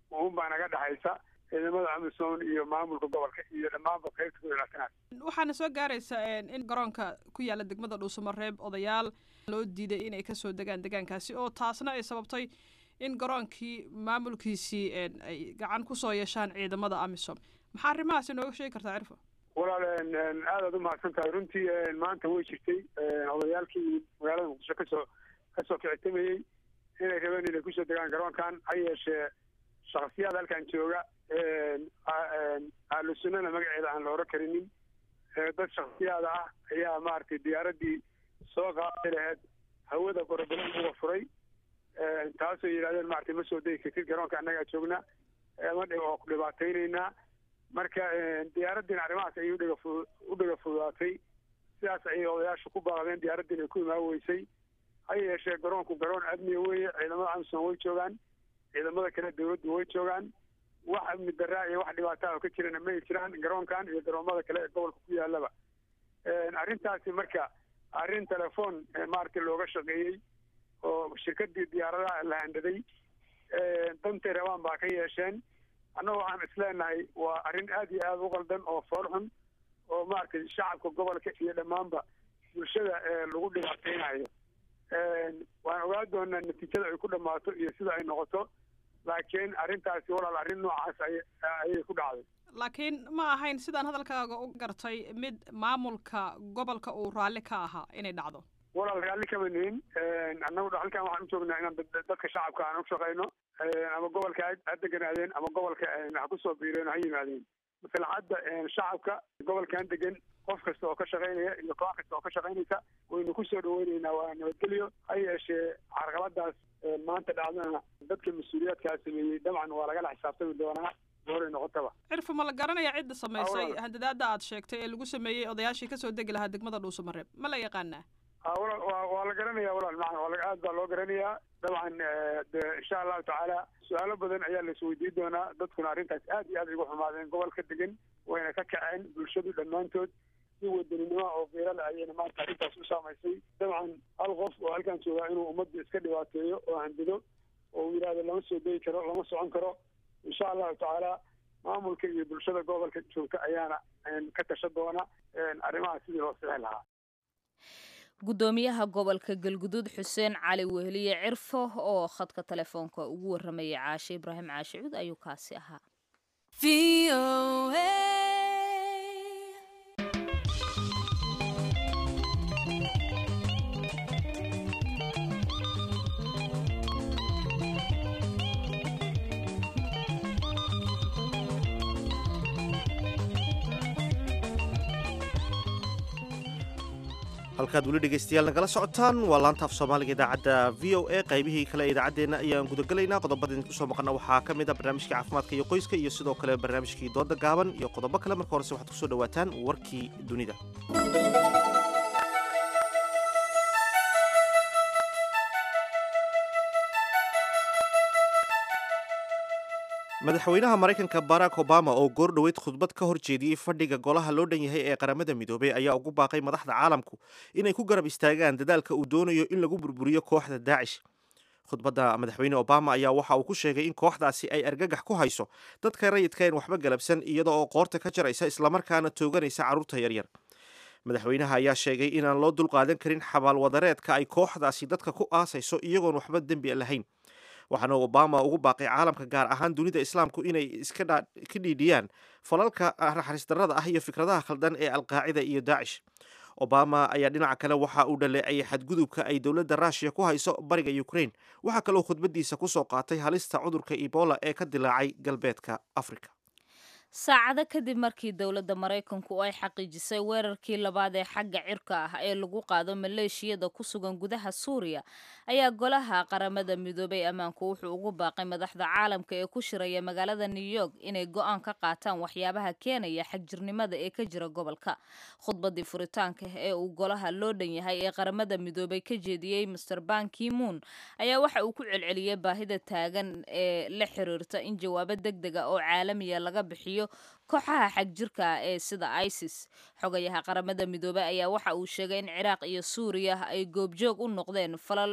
uun baa naga dhexaysa ciidamada amisom iyo maamulka gobolka iyo dhammaanba qaybta ku ilaatanaad waxaana soo gaaraysa in garoonka ku yaala degmada dhuusamareeb odayaal loo diiday inay kasoo degaan degaankaasi oo taasna ay sababtay in garoonkii maamulkiisii ay gacan kusoo yeeshaan ciidamada amisom maxaa arrimahaasi nooga sheegi kartaa cirfo walaal aadaad umahadsan tahay runtii maanta way jirtay odayaalkii magaalada muqdisho kasoo kasoo kicitamayey inay rabeen inay kusoo degaan garoonkan ha yeeshee shaksiyaad halkan jooga ahlu sunnana magaceeda aan la oran karinin dad shaksiyaada ah ayaa maaragtay diyaaradii soo qaaday laheyd hawada gorobalan uga furay taasoo yidhahdeen maaragtay ma soo degi kartid garoonka annagaa joogna ma dhib oo ku dhibaataynaynaa marka diyaaraddiina arrimahaas ayay udhiga fu u dhiga fududaatay sidaas ayay odayaashu ku baaqdeen diyaaraddiina ay ku imaan weysay ha yeeshee garoonku garoon amniga weeye ciidamada amisom way joogaan ciidamada kale dawladdu way joogaan wax amni daraa iyo wax dhibaataa oo ka jirana may jiraan garoonkan iyo garoomada kale ee gobolka ku yaalaba arrintaasi marka arrin telefoon maaragtay looga shaqeeyey oo shirkadii diyaaradaha la handhaday dantay rabaan baa ka yeesheen annaga waxaan isleenahay waa arrin aad iyo aada u qaldan oo fool xun oo maaragtay shacabka gobolka iyo dhammaanba bulshada lagu dhibaateynayo waan ogaa doonaa natiijada ay ku dhammaato iyo sida ay noqoto laakiin arrintaasi walaal arrin noocaas ay ayay ku dhacday laakiin ma ahayn sidaan hadalkaaga u gartay mid maamulka gobolka uu raalli ka ahaa inay dhacdo walaal raalli kama nihin annagu halkan waxaan u joognaa inaan dadka shacabka aan u shaqayno ama gobolka ha deganaadeen ama gobolka ha kusoo biireen ha yimaadeen maslaxadda shacabka gobolkan degan qof kasta oo ka shaqaynaya iyo koox kasta oo ka shaqaynaysa waynu kusoo dhaweyneynaa waa nabadgelyo ha yeeshee carqaladaas maanta dhacdana dadka mas-uuliyaadkaa sameeyey dabcan waa lagala xisaabtami doonaa horay noqotaba cirfa ma la garanaya cidda samaysay handadaada aad sheegtay ee lagu sameeyey odayaashii kasoo degi lahaa degmada dhuusamareeb ma la yaqaanaa waa la garanaya walaal maa waa aad baa loo garanayaa dabcan de insha allahu tacaala su-aalo badan ayaa la isweydiin doonaa dadkuna arrintaas aad iyo aad igu xumaadeen gobolka degan wayna ka kaceen bulshadu dhammaantood si wadaninimo oo fiirale ayayna maanta arrintaas u saamaysay dabcan hal qof oo halkan joogaa inuu ummadda iska dhibaateeyo oo handido oo uu yidhahdo lama soo degi karo lama socon karo insha allahu tacaala maamulka iyo bulshada gobolka joogta ayaana ka tasha doona arrimaha sidii loo sixi lahaa guddoomiyaha gobolka galguduud xuseen cali wehliye cirfo oo khadka telefoonka ugu warramayay caashe ibraahim caashe cuud ayuu kaasi ahaa halkaad weli dhegaystayaal nagala socotaan waa laanta af soomaaliga idaacadda v o a qaybihii kale ee idaacaddeenna ayaan gudagelaynaa qodobada idinku soo maqana waxaa ka mid a barnaamijkii caafimaadka iyo qoyska iyo sidoo kale barnaamijkii dooda gaaban iyo qodobo kale marka horese waxaad kusoo dhawaataan warkii dunida madaxweynaha maraykanka barack obama oo goor dhoweyd khudbad ka hor jeediyey fadhiga golaha loo dhan yahay ee qaramada midoobey ayaa ugu baaqay madaxda caalamku inay ku garab istaagaan dadaalka uu doonayo in lagu burburiyo kooxda daacish khudbadda madaxweyne obama ayaa waxa uu ku sheegay in kooxdaasi ay argagax ku hayso dadka rayidka een waxba galabsan iyada oo qoorta ka jaraysa islamarkaana tooganaysa carruurta yaryar madaxweynaha ayaa sheegay inaan loo dulqaadan karin xabaalwadareedka ay kooxdaasi dadka ku aasayso iyagoon waxba dembi lahayn waxaana obama ugu baaqay caalamka gaar ahaan dunida islaamku inay iska ka dhiidhiyaan falalka naxariis darrada ah iyo fikradaha khaldan ee alqaacida iyo daacish obama ayaa dhinaca kale waxa uu dhaleecayay xadgudubka ay dowladda ruushiya ku hayso bariga ukraine waxaa kaloo khudbadiisa kusoo qaatay halista cudurka ebola ee ka dilaacay galbeedka africa saacado kadib markii dowladda maraykanku ay xaqiijisay weerarkii labaad ee xagga cirka ah ee lagu qaado maleeshiyada ku sugan gudaha suuriya ayaa golaha qaramada midoobay ammaanku wuxuu ugu baaqay madaxda caalamka ee ku shiraya magaalada new york inay go-aan ka qaataan waxyaabaha keenaya xagjirnimada ee ka jira gobolka khudbadii furitaanka ee uu golaha loo dhan yahay ee qaramada midoobay ka jeediyey master ban kimuun ayaa waxa uu ku celceliyey baahida taagan ee la xiriirta in jawaabo deg dega oo caalamiya laga bixiyo kooxaha xagjirka ah ee sida isis xogayaha qaramada midoobey ayaa waxa uu sheegay in ciraaq iyo suuriya ay goobjoog u noqdeen falal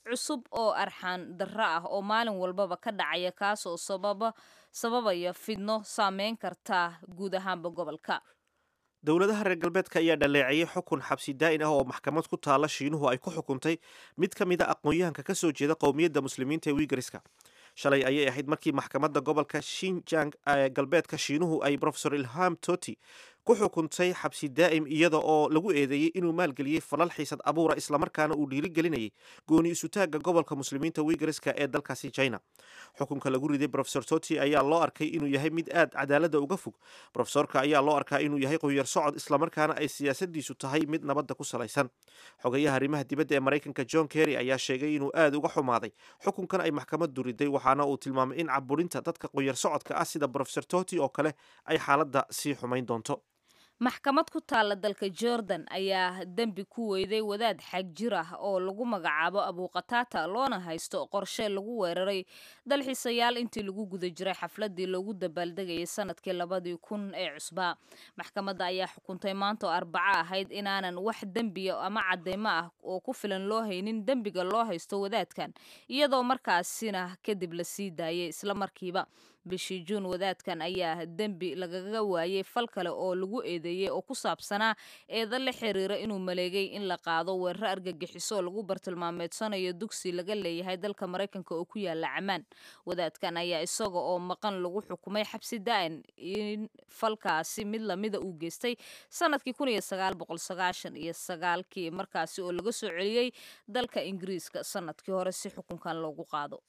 cusub oo arxaan darro ah oo maalin walbaba ka dhacaya kaas oo sababa sababaya fidno saameyn karta guud ahaanba gobolka dowladaha reer galbeedka ayaa dhaleeceeyey xukun xabsi daa'in ah oo maxkamad ku taala shiinuhu ay ku xukuntay mid ka mid a aqoon-yahanka ka soo jeeda qowmiyadda muslimiinta ee wiigariska shalay ayay ahayd markii maxkamadda gobolka shinjang ee galbeedka shiinuhu ay rofesor ilham toti ku xukuntay xabsi daa'im iyada oo lagu eedeeyey inuu maalgeliyey falal xiisad abuura islamarkaana uu dhiirigelinayay gooni isutaagga gobolka muslimiinta wiigariska ee dalkaasi china xukunka lagu riday rofesor toti ayaa loo arkay inuu yahay mid aad cadaaladda uga fog rofesorka ayaa loo arkaa inuu yahay qoyar socod islamarkaana ay siyaasadiisu tahay mid nabadda ku salaysan xogayaha arrimaha dibadda ee maraykanka john kerry ayaa sheegay inuu aad uga xumaaday xukunkan ay maxkamaddu riday waxaana uu tilmaamay in caburinta dadka qoyar socodka ah sida rofesor toti oo kale ay xaaladda sii xumayn doonto maxkamad ku taalla dalka jordan ayaa dembi ku weyday wadaad xag jir ah oo lagu magacaabo abuuqataata loona haysto qorshe lagu weeraray dalxiisayaal intii lagu guda jiray xafladii loogu dabaaldegayay sanadkii labadii kun ee cusbaa maxkamadda ayaa xukuntay maanta oo arbaco ahayd inaanan wax dembiya ama cadeymo ah oo ku filan loo haynin dembiga loo haysto wadaadkan iyadoo markaasina kadib la sii daayay isla markiiba bishii juun wadaadkan ayaa dembi lagaga waayey fal kale oo lagu eedeeyey oo ku saabsanaa eeda la xiriira inuu maleegay in la qaado weeraro argagixiso oo lagu bartilmaameedsanayo dugsi laga leeyahay dalka maraykanka oo ku yaala camaan wadaadkan ayaa isaga oo maqan lagu xukumay xabsi daa'in in falkaasi mid lamida uu geystay sanadkii kun iyo sagaal boqol sagaashan iyo sagaalkii markaasi oo laga soo celiyey dalka ingiriiska sanadkii hore si xukunkan loogu qaado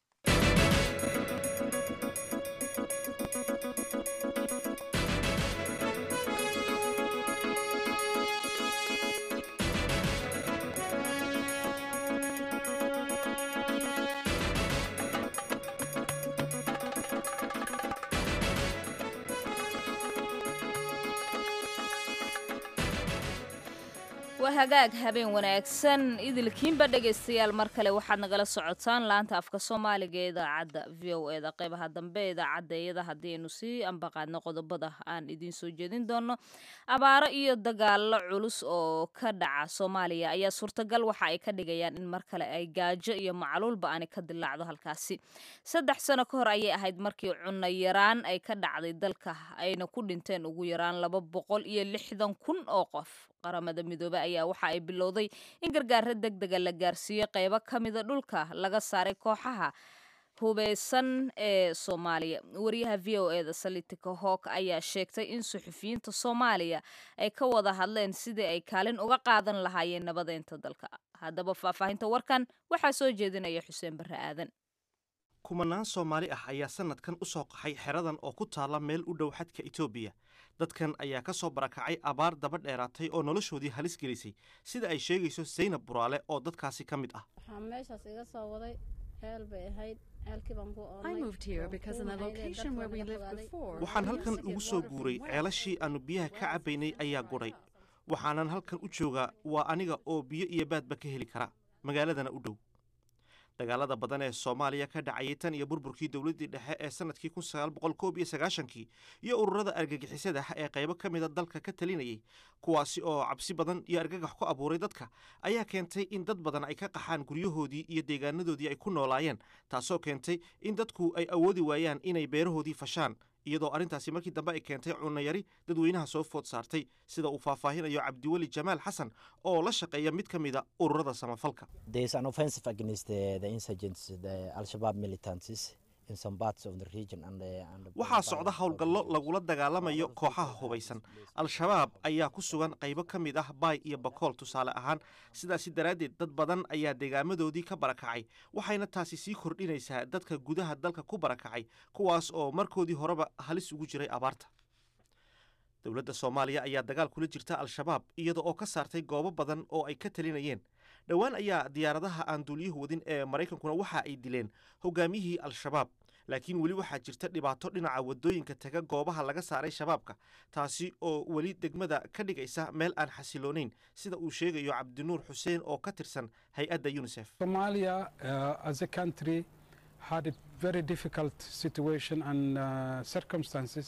waa hagaag habeen wanaagsan idilkiinba dhegaystayaal mar kale waxaad nagala socotaan laanta afka soomaaliga ee idaacadda v o e da qeybaha dambe ee idaacadda iyada haddii aynu sii ambaqaadno qodobada aan idiin soo jeedin doono abaaro iyo dagaalo culus oo ka dhaca soomaaliya ayaa suurtagal waxa ay ka dhigayaan in mar kale ay gaajo iyo macluulba aani ka dilaacdo halkaasi saddex sano ka hor ayay ahayd markii cunno yaraan ay ka dhacday dalka ayna ku dhinteen ugu yaraan laba boqol iyo lixdan kun oo qof qaramada midoobey ayaa waxa ay bilowday in gargaaro deg dega la gaarsiiyo qeybo ka mida dhulka laga saaray kooxaha hubeysan ee soomaaliya wariyaha v o e da salitika hook ayaa sheegtay in suxufiyiinta soomaaliya ay ka wada hadleen sidii ay kaalin uga qaadan lahaayeen nabadeynta dalka haddaba faahfaahinta warkan waxaa soo jeedinaya xuseen barre aadan kumanaan soomaali ah ayaa sanadkan u soo qaxay xeradan oo ku taalla meel u dhow xadka etoobiya dadkan ayaa ka soo barakacay abaar daba dheeraatay oo noloshoodii halis gelisay sida ay sheegayso saynab buraale oo dadkaasi ka mid ah waxaa meeshaas iga soo waday ceel bay ahayd ceelkii baan ku waxaan halkan ugu soo guuray ceelashii aannu biyaha ka cabbaynay ayaa gudhay waxaanan halkan u joogaa waa aniga oo biyo iyo baadba ka heli kara magaaladana u dhow dagaalada badan ee soomaaliya ka dhacayay tan iyo burburkii dowladdii dhexe ee sanadkii kun sagaal boqol koob iyo sagaashankii iyo ururada argagixisada ee qaybo ka mida dalka ka talinayay kuwaasi oo cabsi badan iyo argagax ku abuuray dadka ayaa keentay in dad badan ay ka qaxaan guryahoodii iyo deegaanadoodii ay ku noolaayeen taasoo keentay in dadku ay awoodi waayaan inay beerahoodii fashaan iyadoo arrintaasi markii dambe ay keentay cunayari dadweynaha soo food saartay sida uu faahfaahinayo cabdiweli jamaal xasan oo la shaqeeya mid ka mida ururada samafalka waxaa socda howlgallo lagula dagaalamayo kooxaha hubaysan al-shabaab ayaa ku sugan qaybo ka mid ah baay iyo bakool tusaale ahaan sidaasi daraaddeed dad badan ayaa deegaamadoodii ka barakacay waxayna taasi sii kordhinaysaa dadka gudaha dalka ku barakacay kuwaas oo markoodii horeba halis ugu jiray abaarta dowladda soomaaliya ayaa dagaal kula jirta al-shabaab iyada oo ka saartay goobo badan oo ay ka talinayeen dhowaan ayaa diyaaradaha aan duuliyuhu wadin ee maraykankuna waxa ay dileen hogaamiyihii al-shabaab laakiin weli waxaa jirta dhibaato dhinaca wadooyinka taga goobaha laga saaray shabaabka taasi oo weli degmada ka dhigaysa meel aan xasiloonayn sida uu sheegayo cabdinuur xuseen oo ka tirsan hay-adda unisef Somalia, uh, as a country, had a very difficult situation and uh, circumstances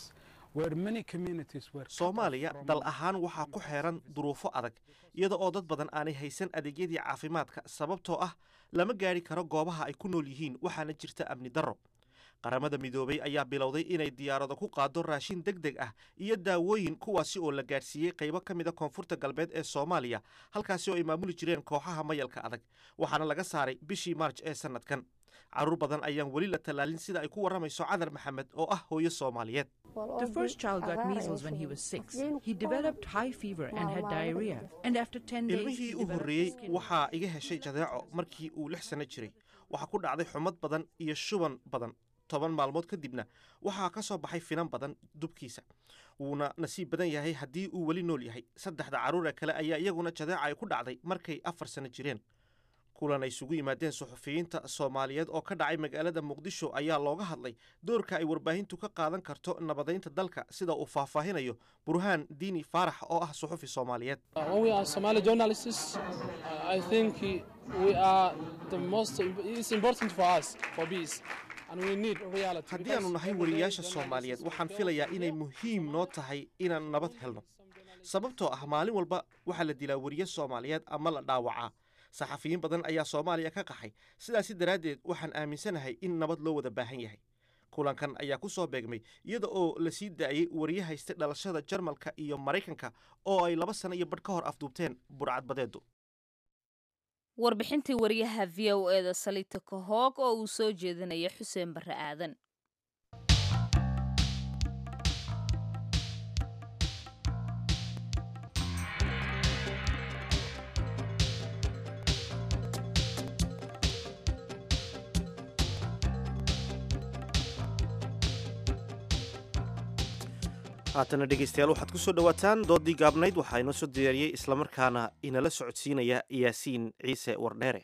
where many communities were cut off soomaaliya from dal ahaan waxaa ku xeeran duruufo adag iyada oo dad badan aanay haysan adeegyadii caafimaadka sababtoo ah lama gaadhi karo goobaha ay ku nool yihiin waxaana jirta amni darro qaramada midoobay ayaa bilowday inay diyaarado ku qaado raashin deg deg ah iyo daawooyin kuwaasi oo la gaadhsiiyey qaybo ka mida koonfurta galbeed ee soomaaliya halkaasi oo ay maamuli jireen kooxaha mayalka adag waxaana laga saaray bishii maarj ee sannadkan carruur badan ayaan weli la tallaalin sida ay ku warramayso cadar maxamed oo ah hooyo soomaaliyeed The first child got measles when he was six. He developed high fever and had diarrhea. And after 10 days, ilmihii he u developed horreeyey skin waxaa iga heshay jadeeco markii uu lix sanno jiray waxaa ku dhacday xumad badan iyo shuban badan toban maalmood kadibna waxaa ka soo baxay finan badan dubkiisa wuuna nasiib badan yahay haddii uu weli nool yahay saddexda carruure kale ayaa iyaguna jadeeca ay ku dhacday markay afar sanno jireen kulan ay isugu yimaadeen suxufiyiinta soomaaliyeed oo ka dhacay magaalada muqdisho ayaa looga hadlay doorka ay warbaahintu ka qaadan karto nabadaynta dalka sida uu faahfaahinayo burhaan diini faarax oo ah suxufi soomaaliyeed Uh, when we are Somali journalists, uh, I think uh, we are the most. It's important for us for peace, and we need reality. haddii aanu nahay wariyaasha soomaaliyeed waxaan filayaa inay muhiim noo tahay inaan nabad helno sababtoo ah maalin walba waxaa la dilaa wariye soomaaliyeed ama la dhaawacaa saxafiyiin badan ayaa soomaaliya ka qaxay sidaasi daraaddeed waxaan aaminsanahay in nabad loo wada baahan yahay kulankan ayaa ku soo beegmay iyada oo la sii daayey wariye haystay dhalashada jarmalka iyo maraykanka oo ay laba sano iyo badh ka hor afduubteen burcadbadeedu warbixintii wariyaha v o e da salita kahoog oo uu soo jeedinaya xuseen barre aadan haatana dhegaystayaal waxaad ku soo dhowaataan doodii gaabnayd waxaa inoo soo diyaariyey islamarkaana inala socodsiinaya yaasiin ciise wardheere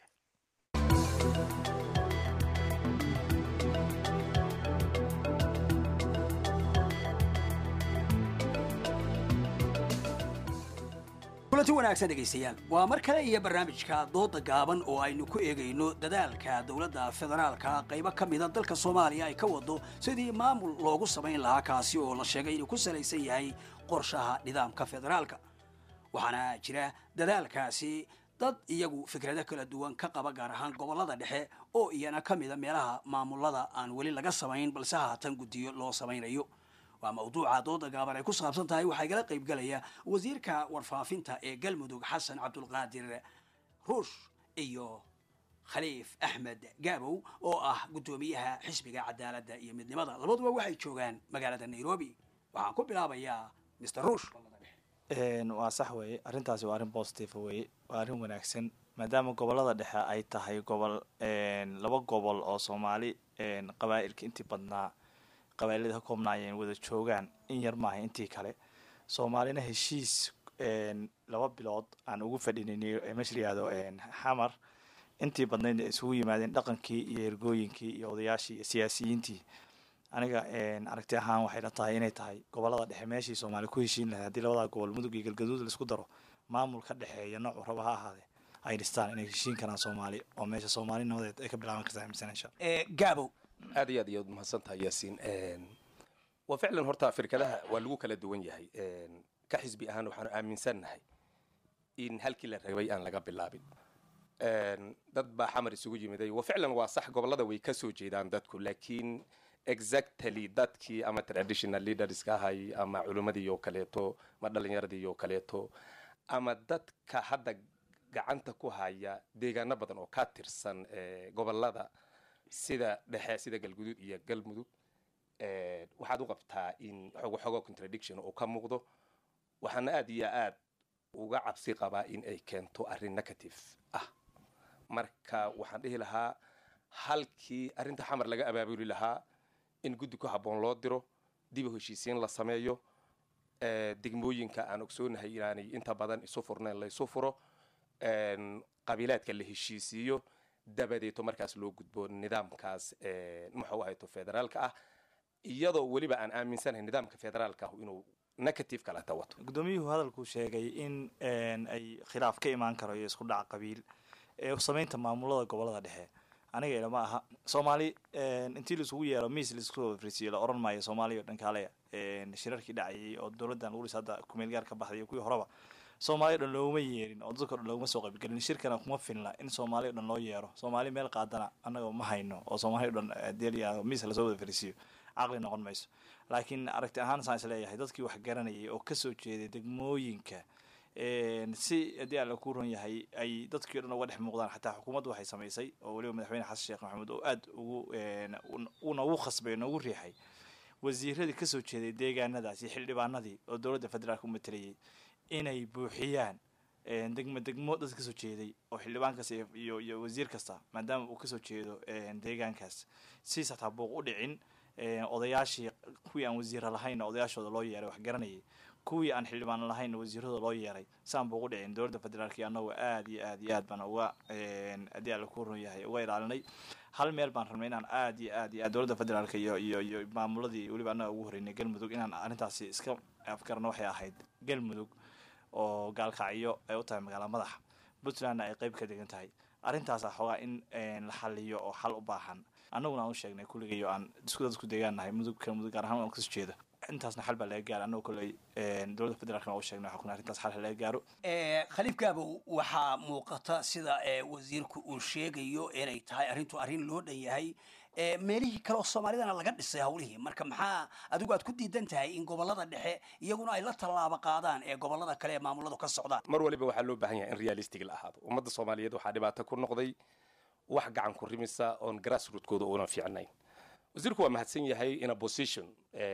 kulanti wanaagsan dhegaystayaal waa mar kale iyo barnaamijka dooda gaaban oo aynu ku eegayno dadaalka dowladda federaalka qaybo ka mida dalka soomaaliya ay ka wado sidii maamul loogu samayn lahaa kaasi oo la sheegay inuu ku salaysan yahay qorshaha nidaamka federaalka waxaana jira dadaalkaasi dad iyagu fikrado kala duwan ka qaba gaar ahaan gobollada dhexe oo iyana ka mida meelaha maamulada aan weli laga samayn balse haatan guddiyo loo samaynayo waa mawduuca dooda gaaban ay ku saabsan tahay waxaa igala qaybgalaya wasiirka warfaafinta ee galmudug xasan cabdulqaadir ruush iyo khaliif axmed gaabow oo ah guddoomiyaha xisbiga cadaaladda iyo midnimada labaduba waxay joogaan magaalada nairobi waxaan ku bilaabayaa mr ruush waa sax weeye arrintaasi waa arrin positive weeye waa arrin wanaagsan maadaama gobolada dhexe ay tahay gobol laba gobol oo soomaali qabaa'ilka intii badnaa qabailada ka koobnaayeen wada joogaan in yar maaha intii kale soomaalina heshiis laba bilood aan ugu fadhinay meesha layihahdo xamar intii badnayd isugu yimaadeen dhaqankii iyo ergooyinkii iyo odayaashii iyo siyaasiyiintii aniga aragti ahaan waxay la tahay inay tahay gobolada dhexe meeshii soomaali ku heshiin lahayd haddii labadaa gobol mudug iyo galgaduud laisku daro maamul ka dhexeeya noocu raba ha ahaade ay dhistaan inay heshiin karaan soomaali oo meesha soomaali nabadeed ay ka bilaaban kartaa aaminsan insha gaabo aad iyo aad iyaad mahadsan tahay yaasiin waa ficlan horta firkadaha waa lagu kala duwan yahay ka xisbi ahaan waxaanu aaminsannahay in halkii la rabay aan laga bilaabin dad baa xamar isugu yimiday wa ficlan waa sax gobolada way ka soo jeedaan dadku laakiin exactly dadkii ama traditional leaderska ahay ama culimmadii oo kaleeto ama dhalinyaradii oo kaleeto ama dadka hadda gacanta ku haya deegaano badan oo ka tirsan gobolada sida dhexe sida galguduud iyo galmudug waxaad u qabtaa in xogo xogo contradiction uu ka muuqdo waxaana aad iyo aad uga cabsi qabaa in ay keento arrin negative ah marka waxaan dhihi lahaa halkii arrinta xamar laga abaabuli lahaa in guddi ku habboon loo diro dib u heshiisiin la sameeyo degmooyinka aan ogsoonahay inaanay inta badan isu furnayn la isu furo qabiilaadka la heshiisiiyo dabadeeto markaas loo gudbo nidaamkaas muxuu ahayto federaalka ah iyadoo weliba aan aaminsanahay nidaamka federaalka ah inuu negative kaleta wato guddoomiyuhu hadalkuu sheegay in ay khilaaf ka imaan karo iyo isku dhac qabiil ee samaynta maamulada gobolada dhexe aniga ilama aha soomaali intii laisugu yeero miis laisku frisiyo la oran maayo soomaaliya oo dhan kaale shirarkii dhacayay oo dowladdan lagu dhisa hadda kumeel gaar ka baxday iyo kuwii horeba soomaaliya o dhan looguma yeerin oo dadka o dhan looguma soo qaybgelin shirkana kuma filna in soomaaliya o dhan loo yeero soomaali meel qaadana annaga ma hayno oo soomaaliya o dhan deel miis lasoo wada frisiyo caqli noqon mayso laakiin aragti ahaan saan is leeyahay dadkii wax garanayay oo kasoo jeeday degmooyinka si haddii alla ku ron yahay ay dadkii o dhan uga dhex muuqdaan xataa xukuumaddu waxay samaysay oo weliba madaxweyne xasan sheekh maxamuud oo aada ugu uuna ugu khasbay o noogu riixay wasiiradii kasoo jeeday deegaanadaas iyo xildhibaanadii oo dowladda federaalka u matelayay inay buuxiyaan degmo degmo dad kasoo jeeday oo xildhibaan kasta iyo iyo wasiir kasta maadaama uu kasoo jeedo deegaankaas si sataa buuq u dhicin odayaashii kuwii aan wasiira lahayn odayaashooda loo yeeray wax garanayay kuwii aan xildhibaan lahayn wasiiradooda loo yeeray saan buu ugu dhicin dowladda federaalk iyo annagoo aad iyo aad iyo aad baan uga haddii alla ku ron yahay uga ilaalinay hal meel baan rabnay inaan aad iyo aad iyo aad dowladda federaalk iyo iyo iyo maamuladii weliba annaga ugu horreynay galmudug inaan arrintaasi iska afgarno waxay ahayd galmudug oo gaalkacyo ay u tahay magaala madaxa puntlandna ay qeyb ka degan tahay arrintaasa xoogaa in la xaliyo oo xal u baahan annaguna aan u sheegnay kulligayo aan isku dad isku deegaannahay mudugka mudug gaar ahaan aan kasoo jeedo intaasna xal baa laga gaara annagoo kolley dowladda federaalkna waa u sheegnay waxaa kuna arrintaas xal laga gaaro khaliif gaabow waxaa muuqata sida wasiirku uu sheegayo inay tahay arrintu arrin loo dhan yahay meelihii kale oo soomaalidana laga dhisay hawlihii marka maxaa adigu aad ku diidan tahay in gobolada dhexe iyaguna ay la tallaabo qaadaan ee gobolada kale ee maamuladu ka socdaan mar waliba waxaa loo baahan yahay in realistic la ahaado ummadda soomaaliyeed waxaa dhibaato ku noqday wax gacan ku rimisa oon grassrootkooda una fiicnayn wasiirku waa mahadsan yahay in a position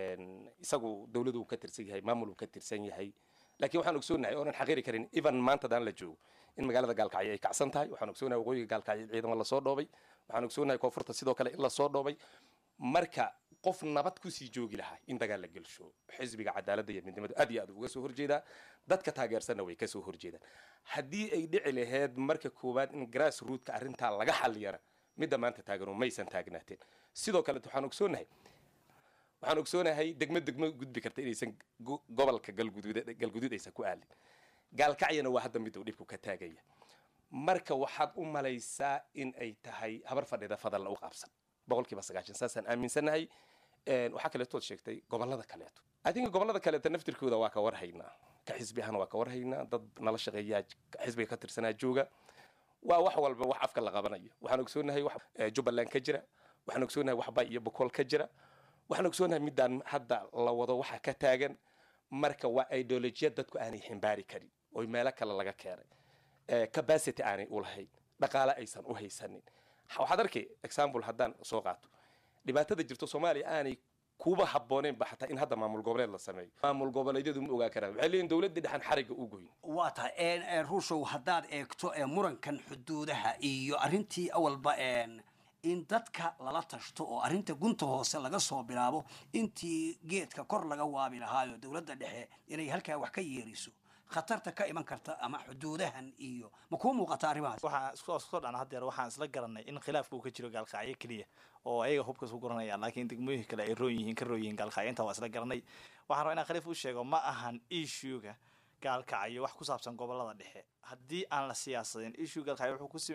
isagu dowladu uu ka tirsan yahay maamul uu ka tirsan yahay laakiin waxaan ogsoonahay oonan xaqiiri karin even maantadaan la joogo in magaalada gaalkacyo ay kacsan tahay waxaan ogsoonahay waqooyiga gaalkacyo ciidamo lasoo dhoobay waxaan ogsoonahay koonfurta sidoo kale in lasoo dhoobay marka qof nabad kusii joogi lahaa in dagaal la gelsho xisbiga cadaaladda iyo midnimadu aad iyo aad uga soo horjeedaa dadka taageersanna way kasoo horjeedaan haddii ay dhici laheyd marka koowaad in grass rootka arrintaa laga xaliyana midda maanta taagano maysan taagnaateen sidoo kale waxaan ogsoonahay waxaan ogsoonahay degmo degmo gudbi karta inaysan gobolka galguduud galguduud aysan ku aalin gaalkacyana waa hadda miduu dhibku ka taagaya marka waxaad u malaysaa in ay tahay habar fadhida fadalna u qaabsan boqolkiiba sagaashan saasaan aaminsanahay waxaa kaleetood sheegtay gobolada kaleeto i think gobolada kaleeto naftirkooda waa ka warhaynaa ka xisbi ahana waa ka warhaynaa dad nala shaqeeyaa xisbiga ka tirsanaa jooga waa wax walba wax afka la qabanayo waxaan ogsoonahay wax jubbaland ka jira waxaan ogsoonahay wax bay iyo bokool ka jira waxaan ogsoonahay midaan hadda la wado waxa ka taagan marka waa ideolojiyad dadku aanay ximbaari karin oo meelo kale laga keenay capacity aanay u lahayn dhaqaale aysan u haysanin waxaad arkay example haddaan soo qaato dhibaatada jirto soomaaliya aanay kuba habbooneenba xataa in hadda maamul goboleed la sameeyo maamul goboleedyadu ma ogaa karaan waxay leeyihin dowladda dhexan xarigga u goyn waa tahay ruushow haddaad eegto murankan xuduudaha iyo arrintii awalba in dadka lala tashto oo arrinta gunta hoose laga soo bilaabo intii geedka kor laga waabi lahaayo dowladda dhexe inay halkaa wax ka yeeriso khatarta ka iman karta ama xuduudahan iyo ma kuu muuqata arrimahaas waxaan isku soo dhacna haddeer waxaan isla garanay in khilaafka uu ka jiro gaalkacyo keliya oo ayaga hubka isku guranayaan laakiin degmooyinka kale ay roon yihiin ka roon yihiin gaalkacyo intaa waa isla garanay waxaan rabaa inaan khaliif u sheego ma ahan issuega gaalkacyo wax ku saabsan gobolada dhexe haddii aan la siyaasadin issue gaalkacyo wuxuu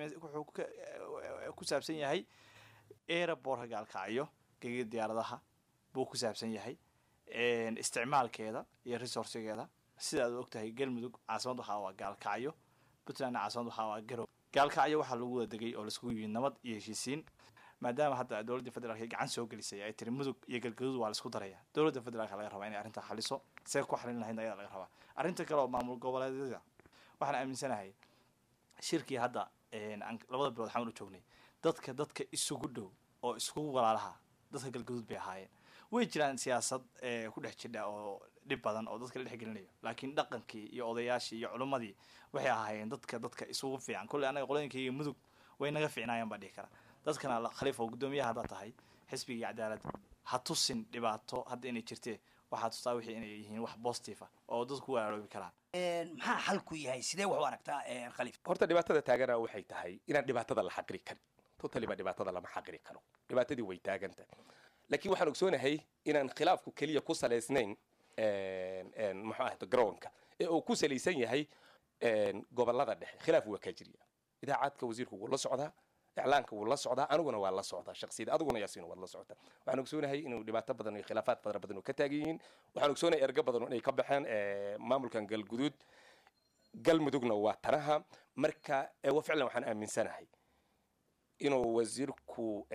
ku saabsan yahay aerobortka gaalkacyo gegida diyaaradaha buu ku saabsan yahay isticmaalkeeda iyo resourcigeeda sida aad og tahay galmudug caasimad waxaa waa gaalkacyo puntlandna caasimad waxaa waa garow gaalkacyo waxaa lagu wada degay oo laiskugu yimid nabad iyo heshiisiin maadaama hadda dowladda federaalk gacan soo gelisay ay tiri mudug iyo galgaduud waa laisku daraya dowladda federaalka laga rabaa inay arrintaa xaliso see ku xalin lahayd ayada laga rabaa arrinta kale oo maamul goboleedyada waxaan aaminsanahay shirkii hadda labada bilood xamal u joognay dadka dadka isugu dhow oo iskugu walaalaha dadka galgaduud bay ahaayeen way jiraan siyaasad ku dhex jidha oo dhib badan oo dadka la dhexgelinayo laakiin dhaqankii iyo odayaashii iyo culimmadii waxay ahaayeen dadka dadka isugu fiican kolley annaga qolooyinkayga mudug way naga fiicnaayaan baa dhihi kara dadkana khaliif oo guddoomiyaha haddaad tahay xisbigii cadaalad ha tusin dhibaato hadda inay jirtee waxaa tustaa wixii inay yihiin wax positive ah oo dadku ku walaaloobi karaan maxaa xalku yahay sidee wax u aragtaa khaliif horta dhibaatada taagana waxay tahay inaan dhibaatada la xaqiri karin totally ba dhibaatada lama xaqiri karo dhibaatadii way taagantahay laakiin waxaan ogsoonahay inaan khilaafku keliya ku salaysnayn muxuu ahda garoonka ee uu ku salaysan yahay gobolada dhexe khilaaf waa ka jirya idaacadka wasiirku wuu la socdaa iclaanka wuu la socdaa aniguna waa la socdaa shaksiyada adiguna yaasiin waad la socotaa waxaan ogsoonahay inuu dhibaato badan iyo khilaafaad fara badan oo ka taagan yihiin waxaan ogsoonahay ergo badan oo inay ka baxeen maamulkan galguduud galmudugna waa tanaha marka wa ficlan waxaan aaminsanahay inuu wasiirku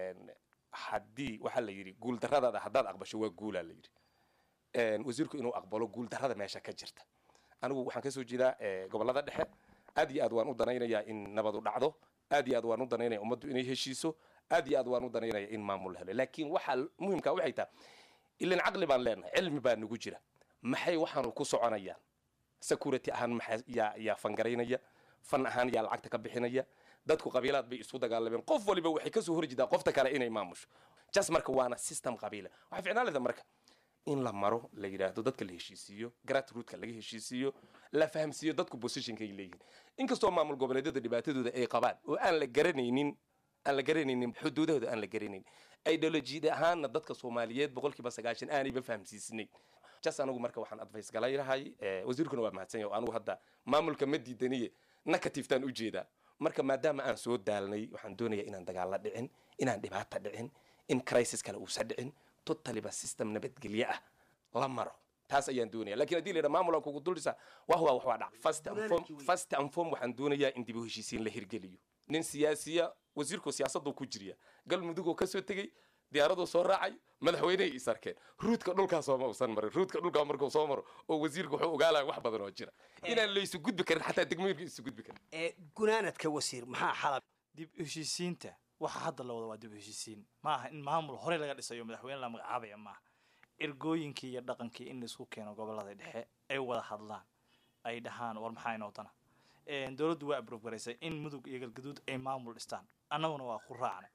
haddii waxaa la yidhi guuldarradaada haddaad aqbasho waa guulaa la yidhi wasiirku inuu aqbalo guuldarrada meesha ka jirta anigu waxaan kasoo jeedaa gobollada dhexe aad iyo aad waan u danaynayaa in nabadu dhacdo aad iyo aad waan u danaynaya ummaddu inay heshiiso aad iyo aad waan u danaynaya in maamul la helo laakiin waxaa muhimka waxay tahay ilan caqli baan leenahay cilmi baa nagu jira maxay waxaanu ku soconayaan security ahaan maxaa yaa yaa fangaraynaya fan ahaan yaa lacagta ka bixinaya dadku qabiilaad bay isu dagaalameen qof waliba waxay kasoo horjeedaa qofta kale inay maamusho jas marka waana system qabiila waxaa ficnaan leda marka in la maro la yidhaahdo dadka la heshiisiiyo grassrootka laga heshiisiiyo la fahamsiiyo dadku positionka ay leeyihiin inkastoo maamul goboleedyada dhibaatadooda ay qabaan oo aan la garanaynin aan la garanaynin xuduudahooda aan la garanayn ideolojiyad ahaanna dadka soomaaliyeed boqolkiiba sagaashan aanayba fahamsiisnayn jas anigu marka waxaan advice galaynahay wasiirkuna waa mahadsan yahay oo anigu hadda maamulka ma diidaniye negatiftaan ujeedaa marka maadaama aan soo daalnay waxaan doonayaa inaan dagaalla dhicin inaan dhibaata dhicin in crisis kale uusa dhicin totaliba system nabadgelye ah la maro taas ayaan doonaya lakin haddii la yidhaha maamul aan kugu duldhisa wah waa wax waa dhac first and form first and form waxaan doonayaa in dib u heshiisiin la hirgeliyo nin siyaasiya wasiirku siyaasaduu ku jiriya galmudugoo kasoo tegey diyaaraduu soo raacay madaxweynehay is arkeen ruudka dhulkaasoo ma usan marin ruudka dhulkaa markuu soo maro oo wasiirku wuxuu ogaalaya wax badan oo jira inaan laysu gudbi karin xataa degmooyinka isu gudbi karin gunaanadka wasiir maxaa xalab dib u heshiisiinta waxa hadda la wada waa dib u heshiisiin ma aha in maamul horey laga dhisayo madaxweyne la magacaabaya maaha ergooyinkii iyo dhaqankii in laisku keeno gobolada dhexe ay wada hadlaan ay dhahaan war maxaa inoo dana dowladdu waa abrogaraysay in mudug iyo galgaduud ay maamul dhistaan annaguna waa ku raacnay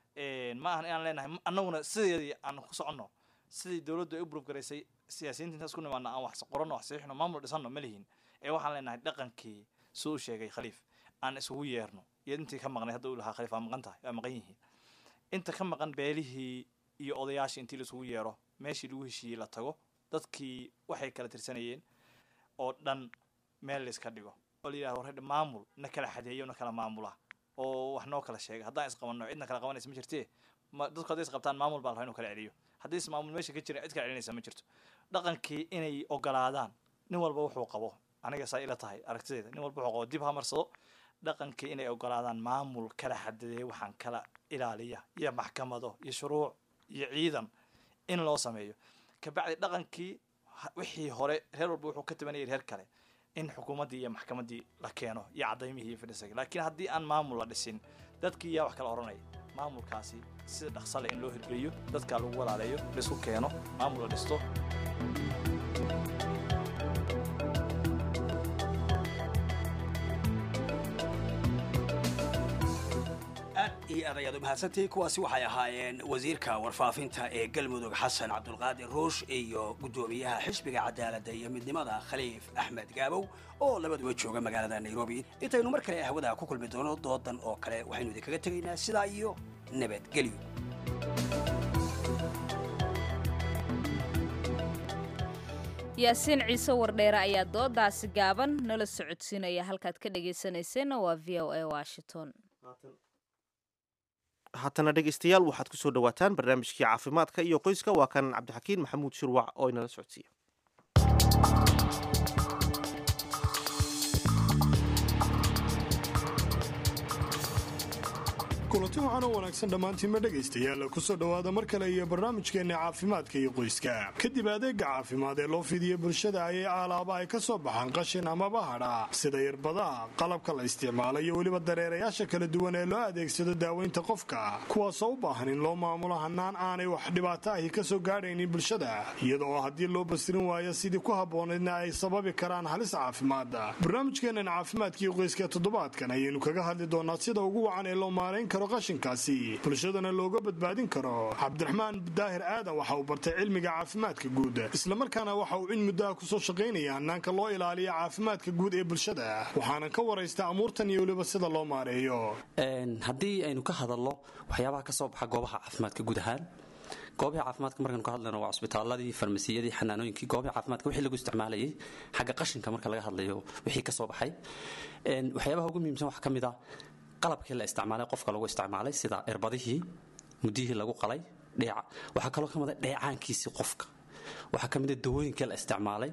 ma ahan inaan leenahay annaguna sideedii aan ku soconno sidii dowladdu ay u abrogaraysay siyaasiyiinta intaas ku nimaana aan wax qoranno wax saxiixno maamul dhisanno ma lihin ee waxaan leenahay dhaqankii suu u sheegay khaliif aan isugu yeerno iyo intii ka maqnay hadda uu lahaa khaliif waa maqan tahay waa maqan yihiin inta ka maqan beelihii iyo odayaashii intii laisugu yeero meeshii lagu heshiiyey la tago dadkii waxay kala tirsanayeen oo dhan meel layska dhigo oo la yidhahdo warredha maamul na kala xadeeyo na kala maamula oo wax noo kala sheega haddaan isqabanno cidna kala qabanaysa ma jirtee dadku hadday isqabtaan maamul baa la rabaa inuu kala celiyo haddii is maamul meesha ka jirin cid kala celinaysa ma jirto dhaqankii inay ogolaadaan nin walba wuxuu qabo aniga saa ila tahay aragtideeda nin walba wuxuu qabo dib ha marsado dhaqankii inay ogolaadaan maamul kala xadadeeya waxaan kala ilaaliya iyo maxkamado iyo shuruuc iyo ciidan in loo sameeyo kabacdi dhaqankii wixii hore reer walba wuxuu ka tabanayay reer kale in xukuumaddii iyo maxkamaddii la keeno iyo cadaymihii iyo fidhisagi laakiin haddii aan maamul la dhisin dadkii yaa wax kala odhanaya maamulkaasi sida dhaqsale in loo hirgeliyo dadka lagu walaaleeyo laisku keeno maamul la dhisto iyo adayaad u mahadsantihiin kuwaasi waxay ahaayeen wasiirka warfaafinta ee galmudug xasan cabdulqaadir ruush iyo guddoomiyaha xisbiga cadaaladda iyo midnimada khaliif axmed gaabow oo labaduba jooga magaalada nairobi intaynu mar kale hawada ku kulmi doono doodan oo kale waxaynu idinkaga tegaynaa sidaa iyo nabadgelyo yaasiin ciise wardheere ayaa doodaasi gaaban nala socodsiinaya halkaad ka dhegaysanayseena waa v o a washington haatana dhegaystayaal waxaad kusoo dhawaataan barnaamijkii caafimaadka iyo qoyska waa kan cabdixakiin maxamuud shirwac oo inala socodsiiya kulanti waxaan oo wanaagsan dhammaantiinma dhegaystayaal kusoo dhowaada mar kale iyo barnaamijkeenna caafimaadka iyo qoyska kadib adeega caafimaad ee loo fidiya bulshada ayay aalaaba ay ka soo baxaan qashin amaba hadha sida irbadaha qalabka la isticmaalo iyo weliba dareerayaasha kala duwan ee loo adeegsado daaweynta qofka kuwaasoo u baahan in loo maamulo hanaan aanay wax dhibaato ahi ka soo gaadhaynin bulshada iyada oo haddii loo basirin waayo sidii ku habboonaydna ay sababi karaan halis caafimaada barnaamijkeennan caafimaadka iyo qoyska toddobaadkan ayaynu kaga hadli doonaa sida ugu wacan ee loo maarayn karo qashinkaasi bulshadana looga badbaadin karo cabdiraxmaan daahir aadan waxa uu bartay cilmiga caafimaadka guud islamarkaana waxa uu in muddaha kusoo shaqaynaya hanaanka loo ilaaliyo caafimaadka guud ee bulshada waxaana ka waraysta amuurtan iyo weliba sida loo maareeyo haddii aynu ka hadalno waxyaabaha ka soo baxa goobaha caafimaadka guud ahaan goobaha caafimaadka markaynu ka hadlayno waa cusbitaaladii farmasiyadii xanaanooyinkii goobaha caafimaadka wixii lagu isticmaalayay xagga qashinka marka laga hadlayo wixii ka soo baxay waxyaabaha ugu muhiimsan waxaa ka mid ah qalabkii la isticmaalay qofka lagu isticmaalay sida irbadihii mudihii lagu qalay dheeca waxaa kaloo ka mid a dheecaankiisii qofka waxaa ka mid a dawooyinkii la isticmaalay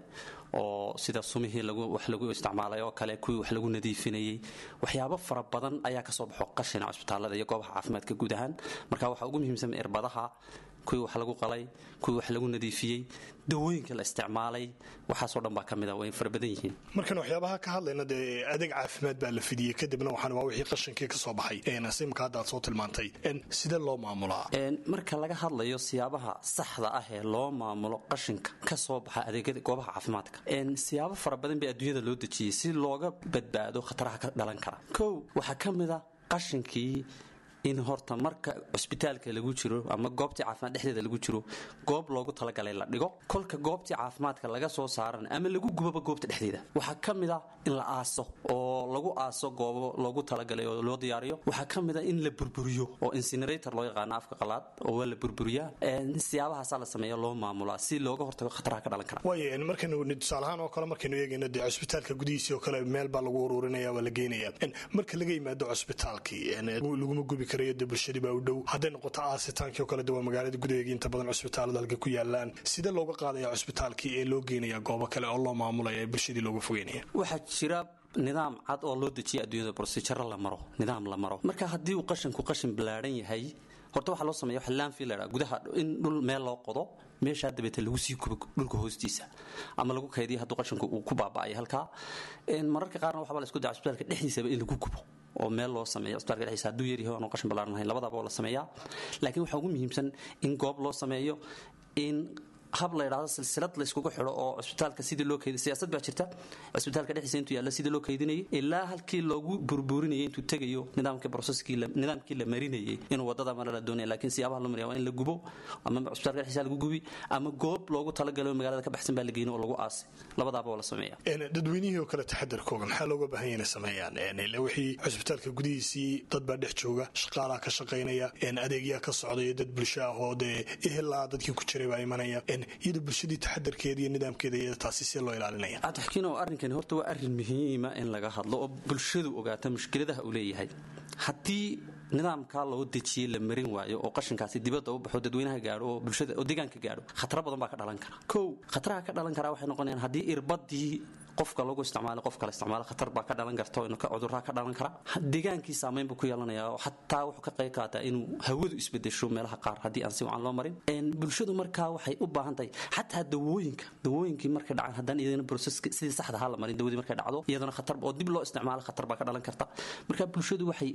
oo sida sumihii wax lagu isticmaalay oo kale kuwii wax lagu nadiifinayey waxyaabo fara badan ayaa kasoo baxo qashina cusbitaalada iyo goobaha caafimaadka guud ahaan marka waxaa ugu muhiimsan irbadaha kuwii wax lagu qalay kuwii wax lagu nadiifiyey dawooyinka la isticmaalay waxaasoo dhan baa ka mid a way fara badan yihiin markaan waxyaabaha ka hadlayna dee adeeg caafimaad baa la fidiyey kadibna waxaan waa wixii qashinkii ka soo baxay simka hadda aad soo tilmaantay sidee loo maamulaa marka laga hadlayo siyaabaha saxda ah ee loo maamulo qashinka ka soo baxa adeegyada goobaha caafimaadka siyaabo fara badan bay adduunyada loo dejiyey si looga badbaado khataraha ka dhalan kara kow waxaa ka mid a qashinkii in horta marka cusbitaalka lagu jiro ama goobtii caafimaad dhexdeeda lagu jiro goob loogu talagalay la dhigo kolka goobtii caafimaadka laga soo saaran ama lagu gubaba goobta dhexdeeda waxaa ka mid a in la aaso oo lagu aaso goobo loogu talagalay oo loo diyaariyo waxaa ka mid a in la burburiyo oo incinerator loo yaqaano afka qalaad oo waa la burburiyaa siyaabahaasaa la sameeya loo maamulaa si looga hortago khataraha ka dhalan kara waay markaynu tusaalahaan oo kale markaynu eegayno dee cusbitaalka gudihiisii oo kale meel baa lagu ururinaya waa la geenaya marka laga yimaado cusbitaalkii laguma gubi de bulshadii baa u dhow hadday noqoto aasitaankii oo kale de waa magaalada gudaheega inta badan cusbitaalada halka ku yaalaan sidee looga qaadaya cusbitaalkii ee loo geenaya goobo kale oo loo maamulaya ee bulshadii looga fogeynaya waxaa jira nidaam cad oo loo dejiya adduunyada brosijaro la maro nidaam la maro marka haddii uu qashinku qashin ballaadhan yahay horta waxaa loo sameeya waxa landfill gudaha in dhul meel loo qodo meeshaa dabeete lagu sii kubo dhulka hoostiisa ama lagu kaydiya hadduu qashinku uu ku baaba'ayo halkaa mararka qaarna waxbaa la isku daya cusbitaalka dhexdiisaba in lagu kubo oo meel loo sameeyo cusbitaalka dhexdiisa hadduu yaryahay aanu qashin ballaaran lahayn labadaba oo la sameeyaa laakiin waxaa ugu muhiimsan in goob loo sameeyo in hab la yidhahdo silsilad layskugu xidho oo cusbitaalka sidii loo keydin siyaasad baa jirta cusbitaalka dhexdiisa intuu yaalla sidii loo keydinayay ilaa halkii loogu burburinayay intuu tegayo nidaamkii processkii nidaamkii la marinayay inuu wadada mara la doonaya laakiin siyaabaha loo mariya waa in la gubo ama cusbitaalka dhexdiisa lagu gubi ama goob loogu talagalo magaalada ka baxsan baa la geyno oo lagu aasay labadaaba oo la sameeya dadweynihii oo kale taxadarkooga maxaa looga baahan yahay inay sameeyaan ile wixii cusbitaalka gudihiisii dad baa dhex jooga shaqaalaa ka shaqaynaya adeegyaa ka socdaya dad bulsho ah oo dee ehelaa dadkii ku jiray baa imanaya iyada bulshadii taxadarkeeda iyo nidaamkeeda iyada taasi see loo ilaalinaya cabdixakiin oo arrinkani horta waa arrin muhiima in laga hadlo oo bulshadu ogaata mushkiladaha uu leeyahay haddii nidaamkaa loo dejiyey la marin waayo oo qashinkaasi dibadda u baxo dadweynaha gaadho oo bulshada oo deegaanka gaadho khataro badan baa ka dhalan kara kow khataraha ka dhalan karaa waxay noqonayaan haddii irbadii qofka lagu isticmaalo qof kale isticmaalo khatar baa ka dhalan karta oo cudurraa ka dhalan kara deegaankii saamayn buu ku yeelanayaa oo xataa wuxuu ka qayb qaataa inuu hawadu isbedesho meelaha qaar haddii aan si wacan loo marin bulshadu markaa waxay u baahan tahay xataa dawooyinka dawooyinkii markay dhacaan haddaan iyadana broseska sidii saxda ha la marin dawadii markay dhacdo iyadana khatar oo dib loo isticmaalo khatar baa ka dhalan karta marka bulshadu waxay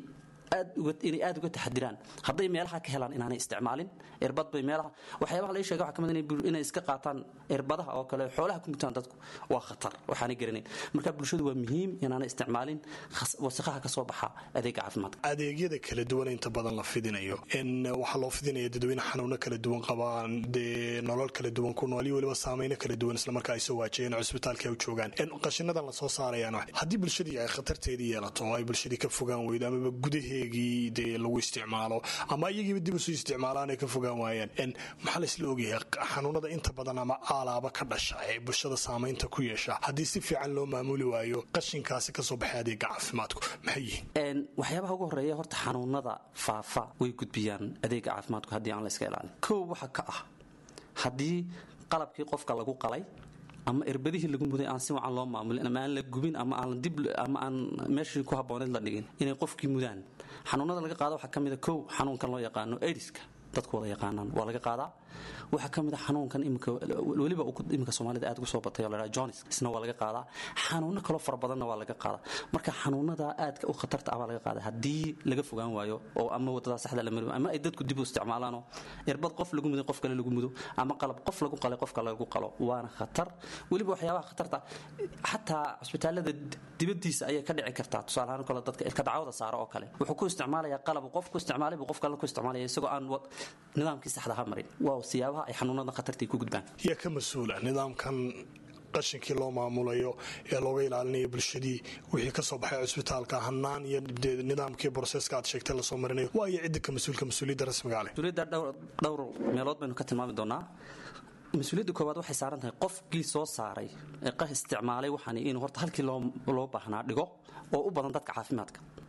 inay aad uga taxadiraan hadday meelaha ka helaan inaanay isticmaalin irbad bay meelaha waxyaabaha laga sheega waxaa ka mid inay iska qaataan irbadaha oo kale xoolaha ku mutaan dadku waa khatar waxaanay garanayn marka bulshadu waa muhiim inaanay isticmaalin wasakhaha ka soo baxa adeega caafimaadka adeegyada kala duwan inta badan la fidinayo waxaa loo fidinaya dadweyne xanuuno kala duwan qabaan dee nolol kala duwan ku nool iyo weliba saameyno kala duwan islamarkaa ay soo waajiyeen cusbitaalka ay u joogaan qashinadan la soo saarayaan haddii bulshadii ay khatarteedii yeelato oo ay bulshadii ka fogaan weydo amaba gudaheegii dee lagu isticmaalo ama iyagiiba dib isu isticmaalaan ay ka fogaan waayaan maxaa laysla ogyahay xanuunada inta badan ama aalaaba ka dhasha ee bulshada saamaynta ku yeesha haddii si fiican loo maamuli waayo qashinkaasi kasoo baxay adeega caafimaadku maxay yihiin waxyaabaha ugu horeeya horta xanuunada faafa way gudbiyaan adeega caafimaadku haddii aan la iska ilaalin kow waxa ka ah haddii qalabkii qofka lagu qalay ama irbadihii lagu muday aan si wacan loo maamulin ama aan la gubin ama aan dib ama aan meeshii ku habbooneed la dhigin inay qofkii mudaan xanuunada laga qaado waxaa ka mid a kow xanuunkan loo yaqaano aidiska dadku wada yaqaanaan waa laga qaadaa waxaa ka mid a xanuunkan imika weliba imika soomaalida aad ugu soo batay oo la dhaha jonis isna waa laga qaadaa xanuuno kaloo fara badanna waa laga qaadaa marka xanuunada aadka u khatarta ah baa laga qaadaa haddii laga fogaan waayo oo ama wadada saxda la mari ama ay dadku dib u isticmaalaanoo irbad qof lagu muday qof kale lagu mudo ama qalab qof lagu qalay qof kale lagu qalo waana khatar weliba waxyaabaha khatarta xataa cusbitaalada dibadiisa ayay ka dhici kartaa tusaale ahaan kale dadka ilka dacwada saaro oo kale wuxuu ku isticmaalayaa qalab qof ku isticmaalay buu qof kale ku isticmaalaya isagoo aan nidaamkii saxda ha marin waa siyaabaha ay xanuunada khatartii ku gudbaan yaa ka mas-uula nidaamkan qashinkii loo maamulayo ee looga ilaalinayo bulshadii wixii kasoo baxay cusbitaalka hanaan iyo nidaamkii broseska aad sheegtay lasoo marinayo waayo cidda ka mas-uulka mas-uuliyadda rasmiga leh mas-uuliyadda dhowr meelood baynu ka tilmaami doonaa mas-uuliyadda koowaad waxay saaran tahay qofkii soo saaray ee qah isticmaalay waxaan inuu horta halkii loo baahnaa dhigo oo u badan dadka caafimaadka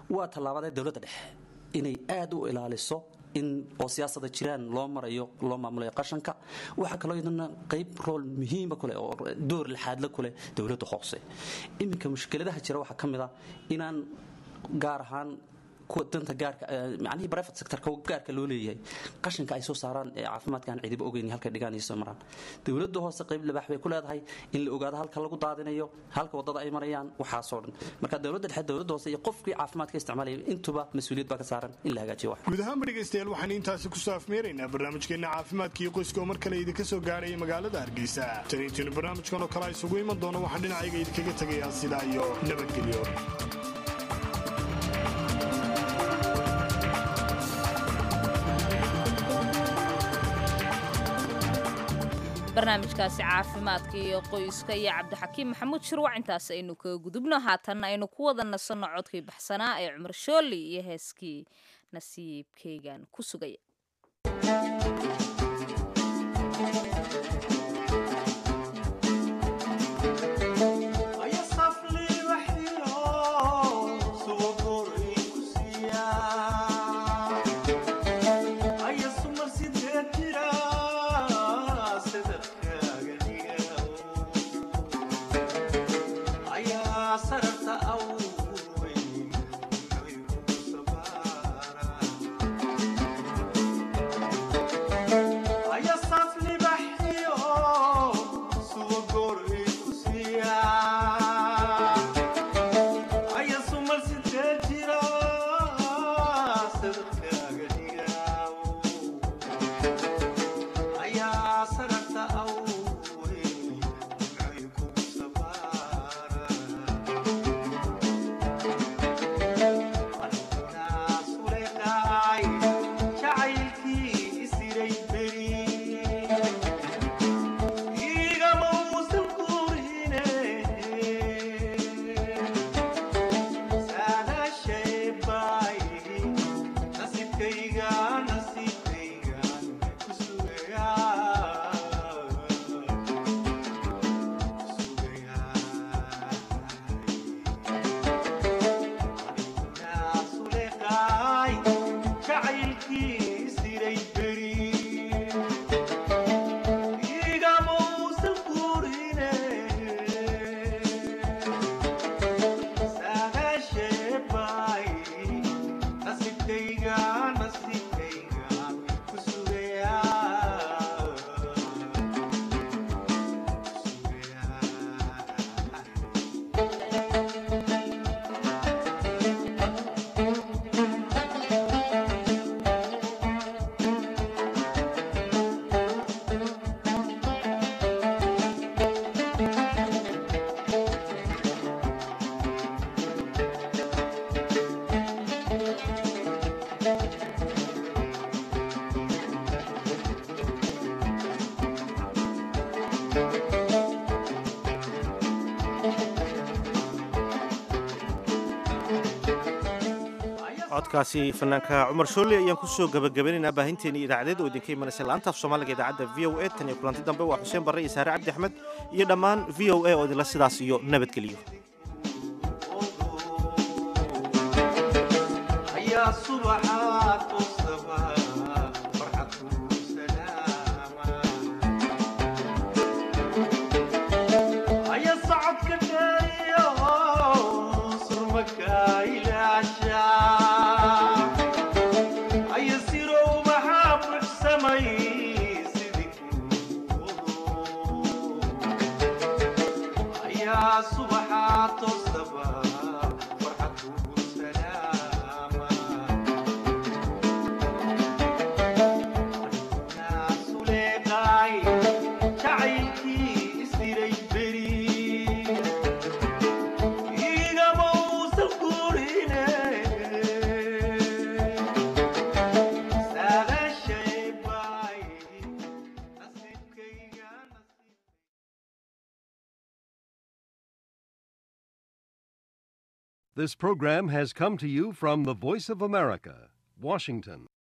waa tallaabadee dowladda dhexe inay aad u ilaaliso in oo siyaasada jiraan loo marayo loo maamulayo qashanka waxaa kaloo iyadana qayb rool muhiima kuleh oo door lixaadla kuleh dowladda hoose iminka mushkiladaha jira waxaa ka mid a inaan gaar ahaan kuwa danta gaarka macnihii private sectorka gaarka loo leeyahay qashinka ay soo saaraan ee caafimaadka aan cidiba ogeyn halkay dhigaan iyo soo maraan dowladda hoose qayb libaax bay ku leedahay in la ogaado halka lagu daadinayo halka wadada ay marayaan waxaasoo dhan marka dowladda dhexe dowladda hoose iyo qofkii caafimaadka isticmaalaya intuba mas-uuliyad baa ka saaran in la hagaajiyo wax guud ahaanba dhegaystayaal waxaan intaasi kusoo afmeeraynaa barnaamijkeenna caafimaadka iyo qoyska oo mar kale idinka soo gaadhaya magaalada hargeysa tan intiinu barnaamijkan oo kale isugu iman doono waxaan dhinacayga idinkaga tegayaa sidaa iyo nabadgelyo barnaamijkaasi caafimaadka iyo qoyska iyo cabdixakiim maxamuud shirwac intaas aynu kaga gudubno haatanna aynu ku wada nasanno codkii baxsanaa ee cumar shooli iyo heeskii nasiibkaygan ku sugaya codkaasi fanaanka cumar shoole ayaan kusoo gabagabaynaynaa baahinteeni idaacadeed oo idinka imanaysa laantaaf soomaaliga idaacadda v o a tan iyo kulanti dambe waa xuseen barre iyo saare cabdi axmed iyo dhammaan v o a oo idinla sidaas iyo nabadgeliyo This program has come to you from the Voice of America, Washington.